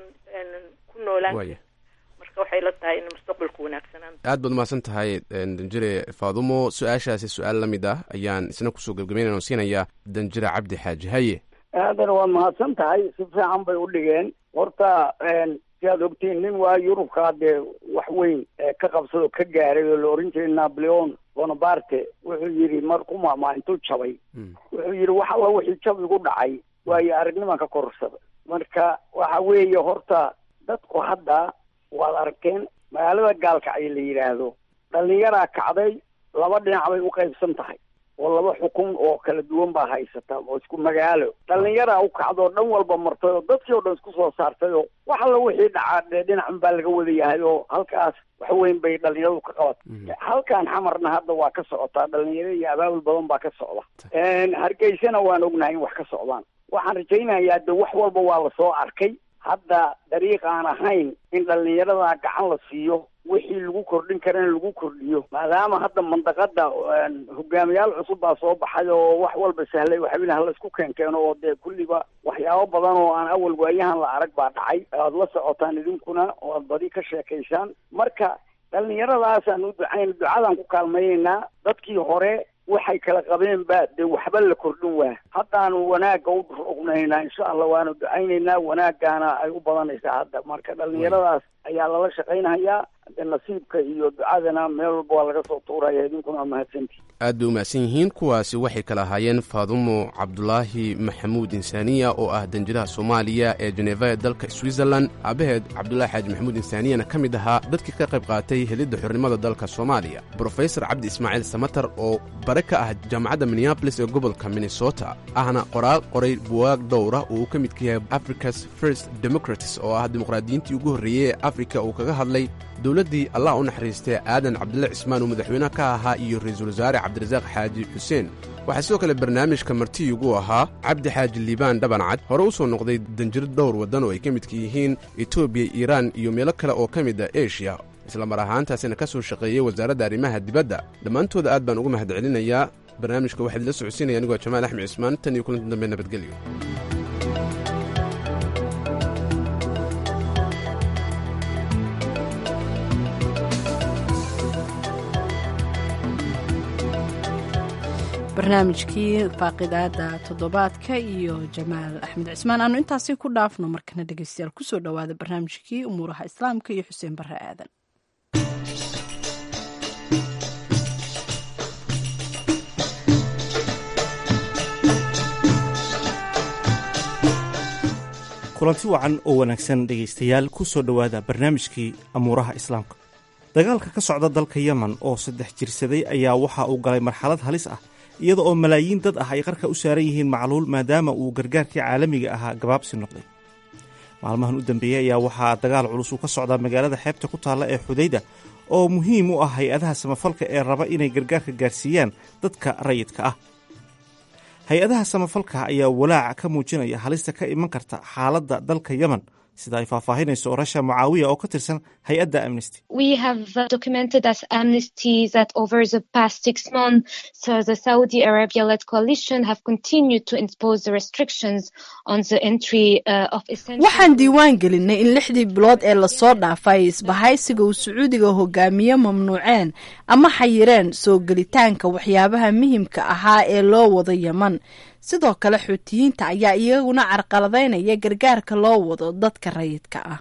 ku noolaan marka waxay la tahay in mustaqbalku wanaagsanaan aad baad umahadsan tahay danjire faadumo su-aashaasi su-aal la mid ah ayaan isna kusoo gebgabeynana siinayaa danjire cabdi xaaji haye aadana waad mahadsan tahay si fiican bay u dhigeen horta si aad ogtiin nin waa yurubkaa dee wax weyn ka qabsadoo ka gaaray oo la oran jiray napoleon bonaparte wuxuu yidhi marku maamaa intuu jabay wuxuu yidhi wax alla wixii jab igu dhacay waayo aragnimaan ka kororsaday marka waxa weeye horta dadku hadda waad arkeen magaalada gaalkacyo la yidhaahdo dhallinyaraa kacday laba dhinac bay u qaybsan tahay oo laba xukun oo kala duwan baa haysata oo isku magaalo dhallinyaraa u kacdoo dhan walba martay oo dadkii oo dhan isku soo saartay oo wax alla wixii dhacaa dee dhinacan baa laga wada yahay oo halkaas wax weyn bay dhallinyaradu ka qabatay halkan xamarna hadda waa ka socotaa dhallinyaro iyo abaabul badan baa ka socda hargeysana waan ognahay in wax ka socdaan waxaan rajaynayaa de wax walba waa lasoo arkay hadda dariiq aan ahayn in dhallinyarada gacan la siiyo wixii lagu kordhin karana lagu kordhiyo maadaama hadda mandaqada hogaamiyaal cusub baa soo baxay oo wax walba sahlay waxaweyne hala isku keenkeeno oo dee kulliba waxyaabo badan oo aan awal waayahan la arag baa dhacay aad la socotaan idinkuna oo aad badi ka sheekaysaan marka dhallinyaradaasaan u ducayn ducadaan ku kaalmaynaynaa dadkii hore waxay kala qabeen ba dee waxba la kordhin waa haddaanu wanaagga u rognaynaa insha allah waanu ducaynaynaa wanaaggaana ay u badanaysaa hadda marka dhallinyaradaas ayaa lala shaqaynayaa de nasiibka iyo ducadana meel walba waa laga soo tuuraya idinkuna waa mahadsantii aad bay umahadsan yihiin kuwaasi waxay kala ahaayeen faadumo cabdulaahi maxamuud insaaniya oo ah danjiraha soomaaliya ee jeneva ee dalka switzerland aabaheed cabdulaahi xaaji maxamuud insaaniyana ka mid ahaa dadkii ka qayb qaatay helidda xornimada dalka soomaaliya brofesor cabdi ismaaciil samatar oo bare ka ah jaamacadda minneabolis ee gobolka minnesota ahna qoraal qoray buwaag dhowra oo uu ka midka yahay africa's first democratis oo ah dimuqraadiyiintii ugu horreeyey ee afrika uu kaga hadlay dowladdii allah u naxariistay aadan cabdille cismaan uu madaxweyne ka ahaa iyo ra-iisul wasaare cabdirasaaq xaaji xuseen waxaa sidoo kale barnaamijka martiyugu ahaa cabdi xaaji liibaan dhabancad hore u soo noqday danjiro dhowr waddan oo ay ka midka yihiin etoobiya iiraan iyo meelo kale oo ka mid a eshiya isla mar ahaantaasina ka soo shaqeeyey wasaaradda arrimaha dibadda dhammaantooda aad baan uga mahad celinayaa barnaamijka waxaa idila socodsiinaya anigoo jamaal axmed cismaan tan iyo kulanti dambe nabadgelyo barnaamijkii faaqidaada toddobaadka iyo jamaal axmed cismaan aanu intaasi ku dhaafno markana dhegeystayaal kusoo dhowaada barnaamijkii umuuraha islaamka iyo xuseen barre aadan kulanti wacan oo wanaagsan dhegaystayaal ku soo dhowaada barnaamijkii amuuraha islaamka dagaalka ka socda dalka yemen oo saddex jirsaday ayaa waxa uu galay marxalad halis ah iyada oo malaayiin dad ah ay qarka u saaran yihiin macluul maadaama uu gargaarkii caalamiga ahaa gabaabsi noqday maalmahan u dambeeyey ayaa waxaa dagaal culus uu ka socdaa magaalada xeebta ku taalla ee xudayda oo muhiim u ah hay-adaha samafalka ee raba inay gargaarka gaarsiiyaan dadka rayidka ah hay-adaha samafalka ayaa walaaca ka muujinaya halista ka iman karta xaaladda dalka yemen sida ay faahfaahinayso rasha mucaawiya oo ka tirsan hay-adda amnesty waxaan diiwaan gelinay in lixdii bilood ee lasoo dhaafay isbahaysiga uu sacuudiga hogaamiye mamnuuceen ama xayireen soo gelitaanka waxyaabaha muhimka ahaa ee loo wado yeman sidoo kale xuutiyiinta ayaa iyaguna carqaladaynaya gargaarka loo wado dadka rayidka ah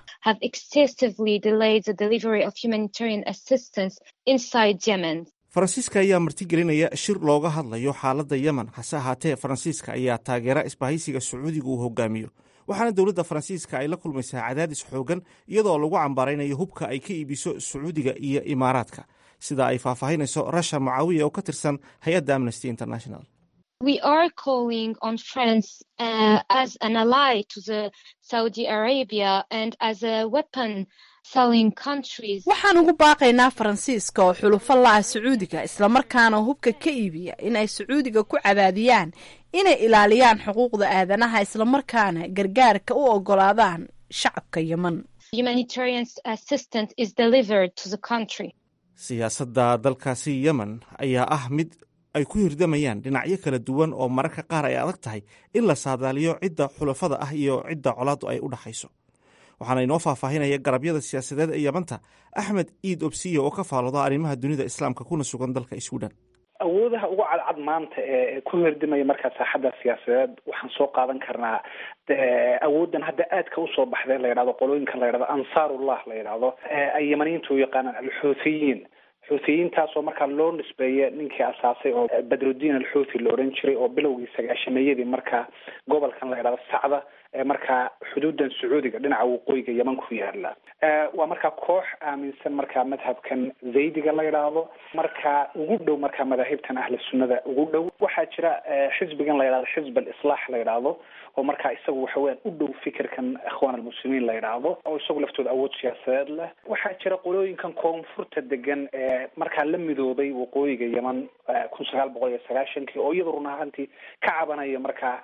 faransiiska ayaa martigelinaya shir looga hadlayo xaaladda yemen hase ahaatee faransiiska ayaa taageera isbahaysiga sacuudiga uu hogaamiyo waxaana dowladda faransiiska ay la kulmaysaa cadaadis xoogan iyadoo lagu cambaaraynayo hubka ay ka iibiso sacuudiga iyo imaaraadka sida ay faahfaahinayso rasha mucaawiya oo ka tirsan hay-adda amnesty international we are calling on France uh, as an ally to the Saudi Arabia and as a weapon selling countries. waxaan ugu baaqaynaa faransiiska oo xulufo la-ah sacuudiga islamarkaana hubka ka iibiya in ay sacuudiga ku cadaadiyaan inay ilaaliyaan xuquuqda aadanaha islamarkaana gargaarka u ogolaadaan shacabka yemen Humanitarian assistance is delivered to the country. siyaasadda dalkaasi yemen ayaa ah mid ay ku hirdamayaan dhinacyo kala duwan oo mararka qaar ay adag tahay in la saadaaliyo cidda xulafada ah iyo cidda colaaddu ay u dhaxayso waxaana inoo faahfaahinaya garabyada siyaasadeed ee yamanta axmed iid obsiya oo ka faalooda arrimaha dunida islaamka kuna sugan dalka sweden awoodaha ugu cadcad maanta ee ku hirdimaya markaa saaxadda siyaasadeed waxaan soo qaadan karnaa awooddan hadda aadka usoo baxday la yidhahdo qolooyinkan la yidhahdo ansaarullah la yidhahdo ay yamaniyiinta u yaqaanaan alxuuthiyiin xuuthiyiintaasoo markaa loo nisbeeya ninkii asaasay oo badrudiin alxuuthi la odhan jiray oo bilowgii sagaashameeyadii markaa gobolkan la yidhahdo sacda ee markaa xuduudan sacuudiga dhinaca waqooyiga yeman ku yaala waa markaa koox aaminsan markaa madhabkan zaydiga la yidhaahdo markaa ugu dhow markaa madaahibtan ahli sunnada ugu dhow waxaa jira xisbigan la yidhahdo xisb alislaax la yidhaahdo oo markaa isagu waxa weyaan u dhow fikirkan ikhwaan almuslimiin la yidhaahdo oo isagu laftooda awood siyaasadeed leh waxaa jira qolooyinkan koonfurta degan ee markaa la midoobay waqooyiga yeman kun sagaal boqol iyo sagaashankii oo iyada run ahaantii ka cabanaya markaa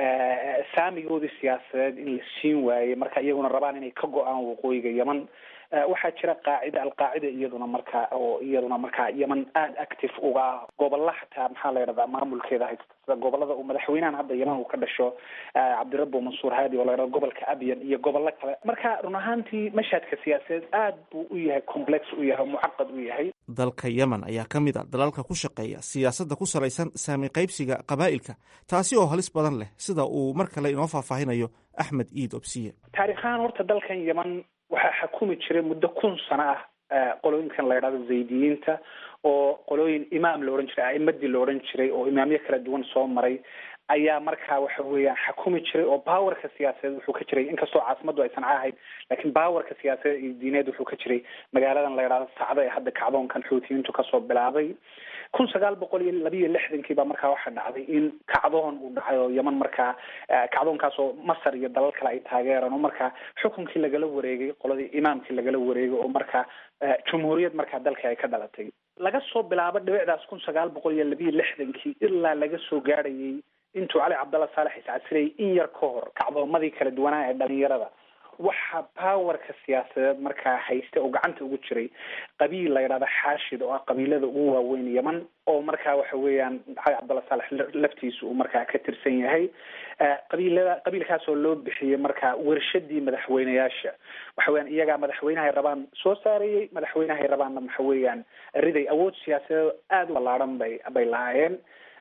saamigoodii siyaasadeed in la siin waayey marka iyaguna rabaan inay ka go-aan waqooyiga yeman waxaa jira qaacida alqaacida iyaduna markaa oo iyaduna markaa yeman aada active uga ah gobolla xataa maxaa la yidhahdaa maamulkeeda haysta sida gobolada uu madaxweynahan hadda yeman uu ka dhasho cabdirabo mansuur haadi oo la yidhahdo gobolka abyan iyo gobollo kale marka run ahaantii mashhadka siyaasadeed aad buu u yahay complex u yahay mucaqad u yahay dalka yemen ayaa ka mid a dalalka ku shaqeeya siyaasadda ku salaysan saami qaybsiga qabaa'ilka taasi oo halis badan leh sida uu mar kale inoo faahfaahinayo axmed iid obsiye taarikhaan horta dalkan yeman waxaa xakumi jiray muddo kun sano ah qolooyinkan la yidhahdo zaydiyiinta oo qolooyin imaam la odhan jiray a'imadii la odhan jiray oo imaamyo kala duwan soo maray ayaa markaa waxa weeyaan xakumi jiray oo bawarka siyaasadeed wuxuu ka jiray inkastoo caasimaddu aysan cahayn laakiin bawarka siyaasadeed iyo diineed wuxuu ka jiray magaaladan la yidhahdo sacda ee hadda kacdoonkan xuutiyiintu kasoo bilaabay kun sagaal boqol iyo labiiyo lixdankii baa markaa waxaa dhacday in kacdoon uu dhacay oo yeman markaa kacdoonkaasoo masar iyo dalal kale ay taageeraan oo markaa xukunkii lagala wareegay qoladii imaamkii lagala wareegay oo markaa jumhuuriyad markaa dalka ay ka dhalatay laga soo bilaabo dhibicdaas kun sagaal boqol iyo labiiyo lixdankii ilaa laga soo gaadhayay intuu cali cabdalla saalex iscasilayay in yar ka hor kacdoomadii kala duwanaa ee dhalinyarada waxaa powerka siyaasadeed markaa haysta oo gacanta ugu jiray qabiil la yidhahdo xaashid oo ah qabiilada ugu waaweyn yeman oo markaa waxa weeyaan cali cabdalla saalex laftiisa uu markaa ka tirsan yahay qabiilada qabiilkaas oo loo bixiyey markaa wershadii madaxweyneyaasha waxa weeyaan iyagaa madaxweynahay rabaan soo saarayey madaxweynahay rabaanna waxa weeyaan riday awood siyaasadeed aada u ballaaran bay bay lahaayeen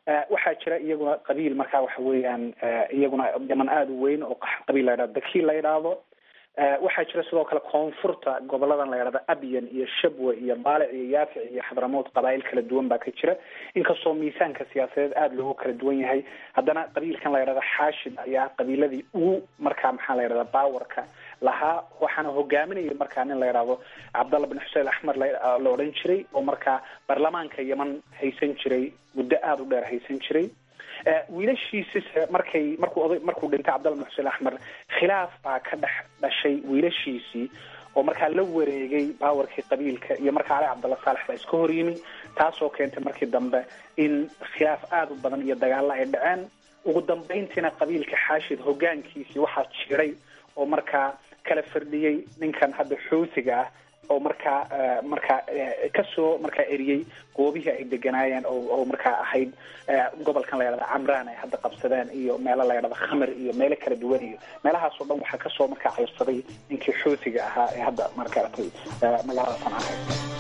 waxaa jira iyaguna qabiil markaa waxa weeyaan iyaguna yaman aada u weyn oo qabiil la yidhahdo daki la yidhaahdo waxaa jira sidoo kale koonfurta goboladan la yidhahdo abyan iyo shabwe iyo baalic iyo yaafic iyo xadramood qabaa'il kala duwan baa ka jira inkastoo miisaanka siyaasadeed aada loogu kala duwan yahay haddana qabiilkan la yidhahdo xaashid ayaa qabiiladii ugu markaa maxaa la yidhahda bawarka lahaa waxaana hogaaminayay markaa nin la yidhaahdo cabdallah bin xuseen axmed la odhan jiray oo markaa baarlamaanka yeman haysan jiray muddo aada u dheer haysan jiray wiilashiisise markay markuu oday markuu dhintay cabdalla bin xuseen axmed khilaaf baa ka dhex dhashay wiilashiisii oo markaa la wareegay baawarkii qabiilka iyo markaa cali cabdalla saalex baa iska hor yimi taasoo keentay markii dambe in khilaaf aada u badan iyo dagaalla ay dhaceen ugu dambeyntiina qabiilka xaashid hogaankiisii waxaa jiray oo markaa kala fardhiyey ninkan hadda xuutiga ah oo markaa markaa kasoo markaa eriyey goobihii ay deganaayeen oo markaa ahayd gobolkan la yidhahda camraan ay hadda qabsadeen iyo meelo la yidhahda khamr iyo meelo kala duwan iyo meelahaas oo dhan waxaa kasoo markaa cayrsaday ninkii xuutiga ahaa ee hadda markaatay magaalada sancahay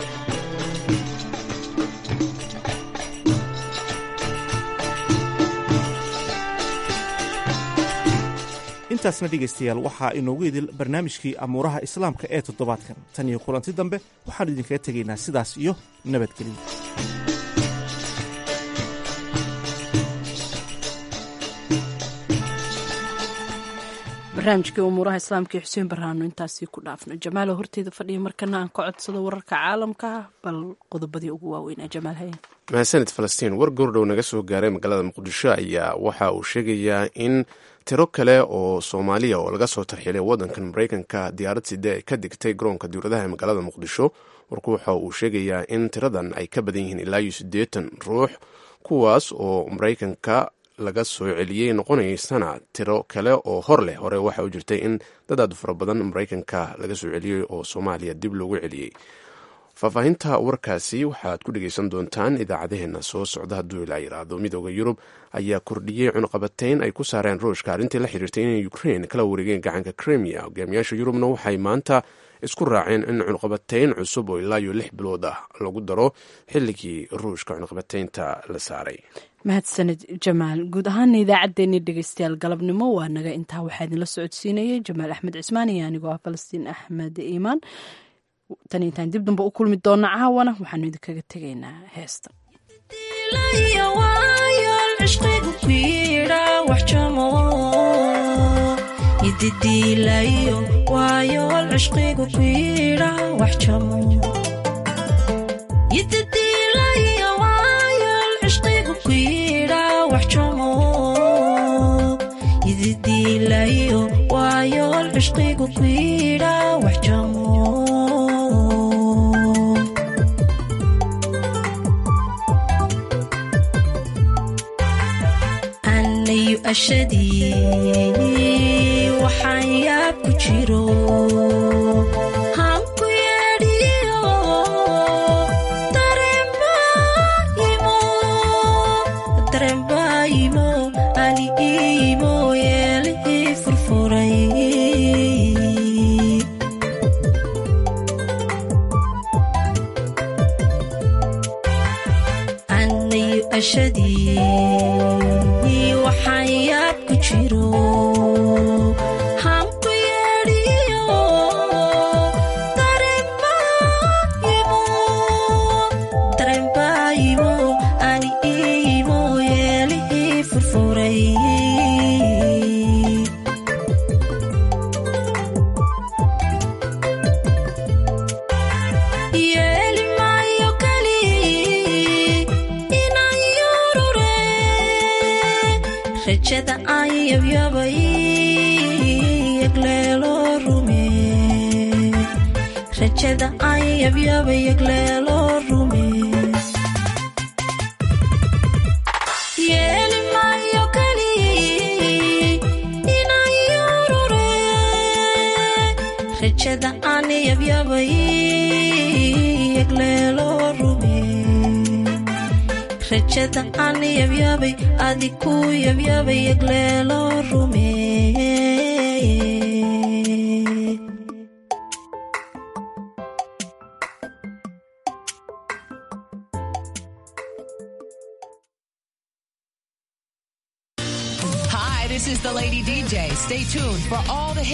intaasna dhegaystayaal waxaa inoogu idil barnaamijkii amuuraha islaamka ee toddobaadkan tan iyo kulanti dambe waxaannu idinkaga tegaynaa sidaas iyo nabadgelyo barnaamijkii umuuraha islaamka iyo xuseen barhaano intaasii ku dhaafno jamaalo horteeda fadhiya markana aan ka codsado wararka caalamka bal qodobadii ugu waaweynaa jamaal haye mahadsanid falastiin war goordhow naga soo gaaray magaalada muqdisho ayaa waxa uu sheegayaa in tiro kale oo soomaaliya oo laga soo tarxilay waddankan maraykanka diyaarad side ay ka digtay garoonka diwladaha ee magaalada muqdisho warku waxa uu sheegayaa in tiradan ay ka badan yihiin ilaa iyo siddeetan ruux kuwaas oo maraykanka laga soo celiyey noqonaysana tiro kale oo hor leh hore waxa u jirtay in dad aad fara badan maraykanka laga soo celiyey oo soomaaliya dib loogu celiyey faahfaahinta warkaasi waxaad ku dhegeysan doontaan idaacadaheena soo socda hadduu ilaa yiraahdo midooda yurub ayaa kordhiyey cunuqabateyn ay ku saareen ruushka arrintii la xiriirtay inay ukrain kala wareegeen gacanka kremia hogaamiyaasha yurubna waxay maanta isku raaceen in cunuqabateyn cusub oo ilaa iyo lix bilood ah lagu daro xilligii ruushka cunuqabateynta la saaray mahadsanid jamaal guud ahaana idaacaddeenii dhegeystayaal galabnimo waa naga intaa waxaa idinla socodsiinayay jamaal axmed cismaan iyo anigoo ah falastiin axmed iimaan tan intaan dib damba u kulmi doona caawana waxaanu idinkaga tegaynaa heesta waxaan yaab ku jiro hanku yeedhiyo darembaayimo ali iimo yeelihii furfuray anayu ashadii waxaan yaab ku jiro hanku yeedhiyo darembaayimo ani iimo yeelihii furfuray yeeli maayo kali inaan yurure rajada aan yabyabay yagleelo rume rajada aan yabyabay yagleelo rume yeeli maayo kali inaan yurure rajada aan yabyabay yagleelo rume rajada aan yabyabay adiku yabyabay yagleelo rume day. Stay tuned for all the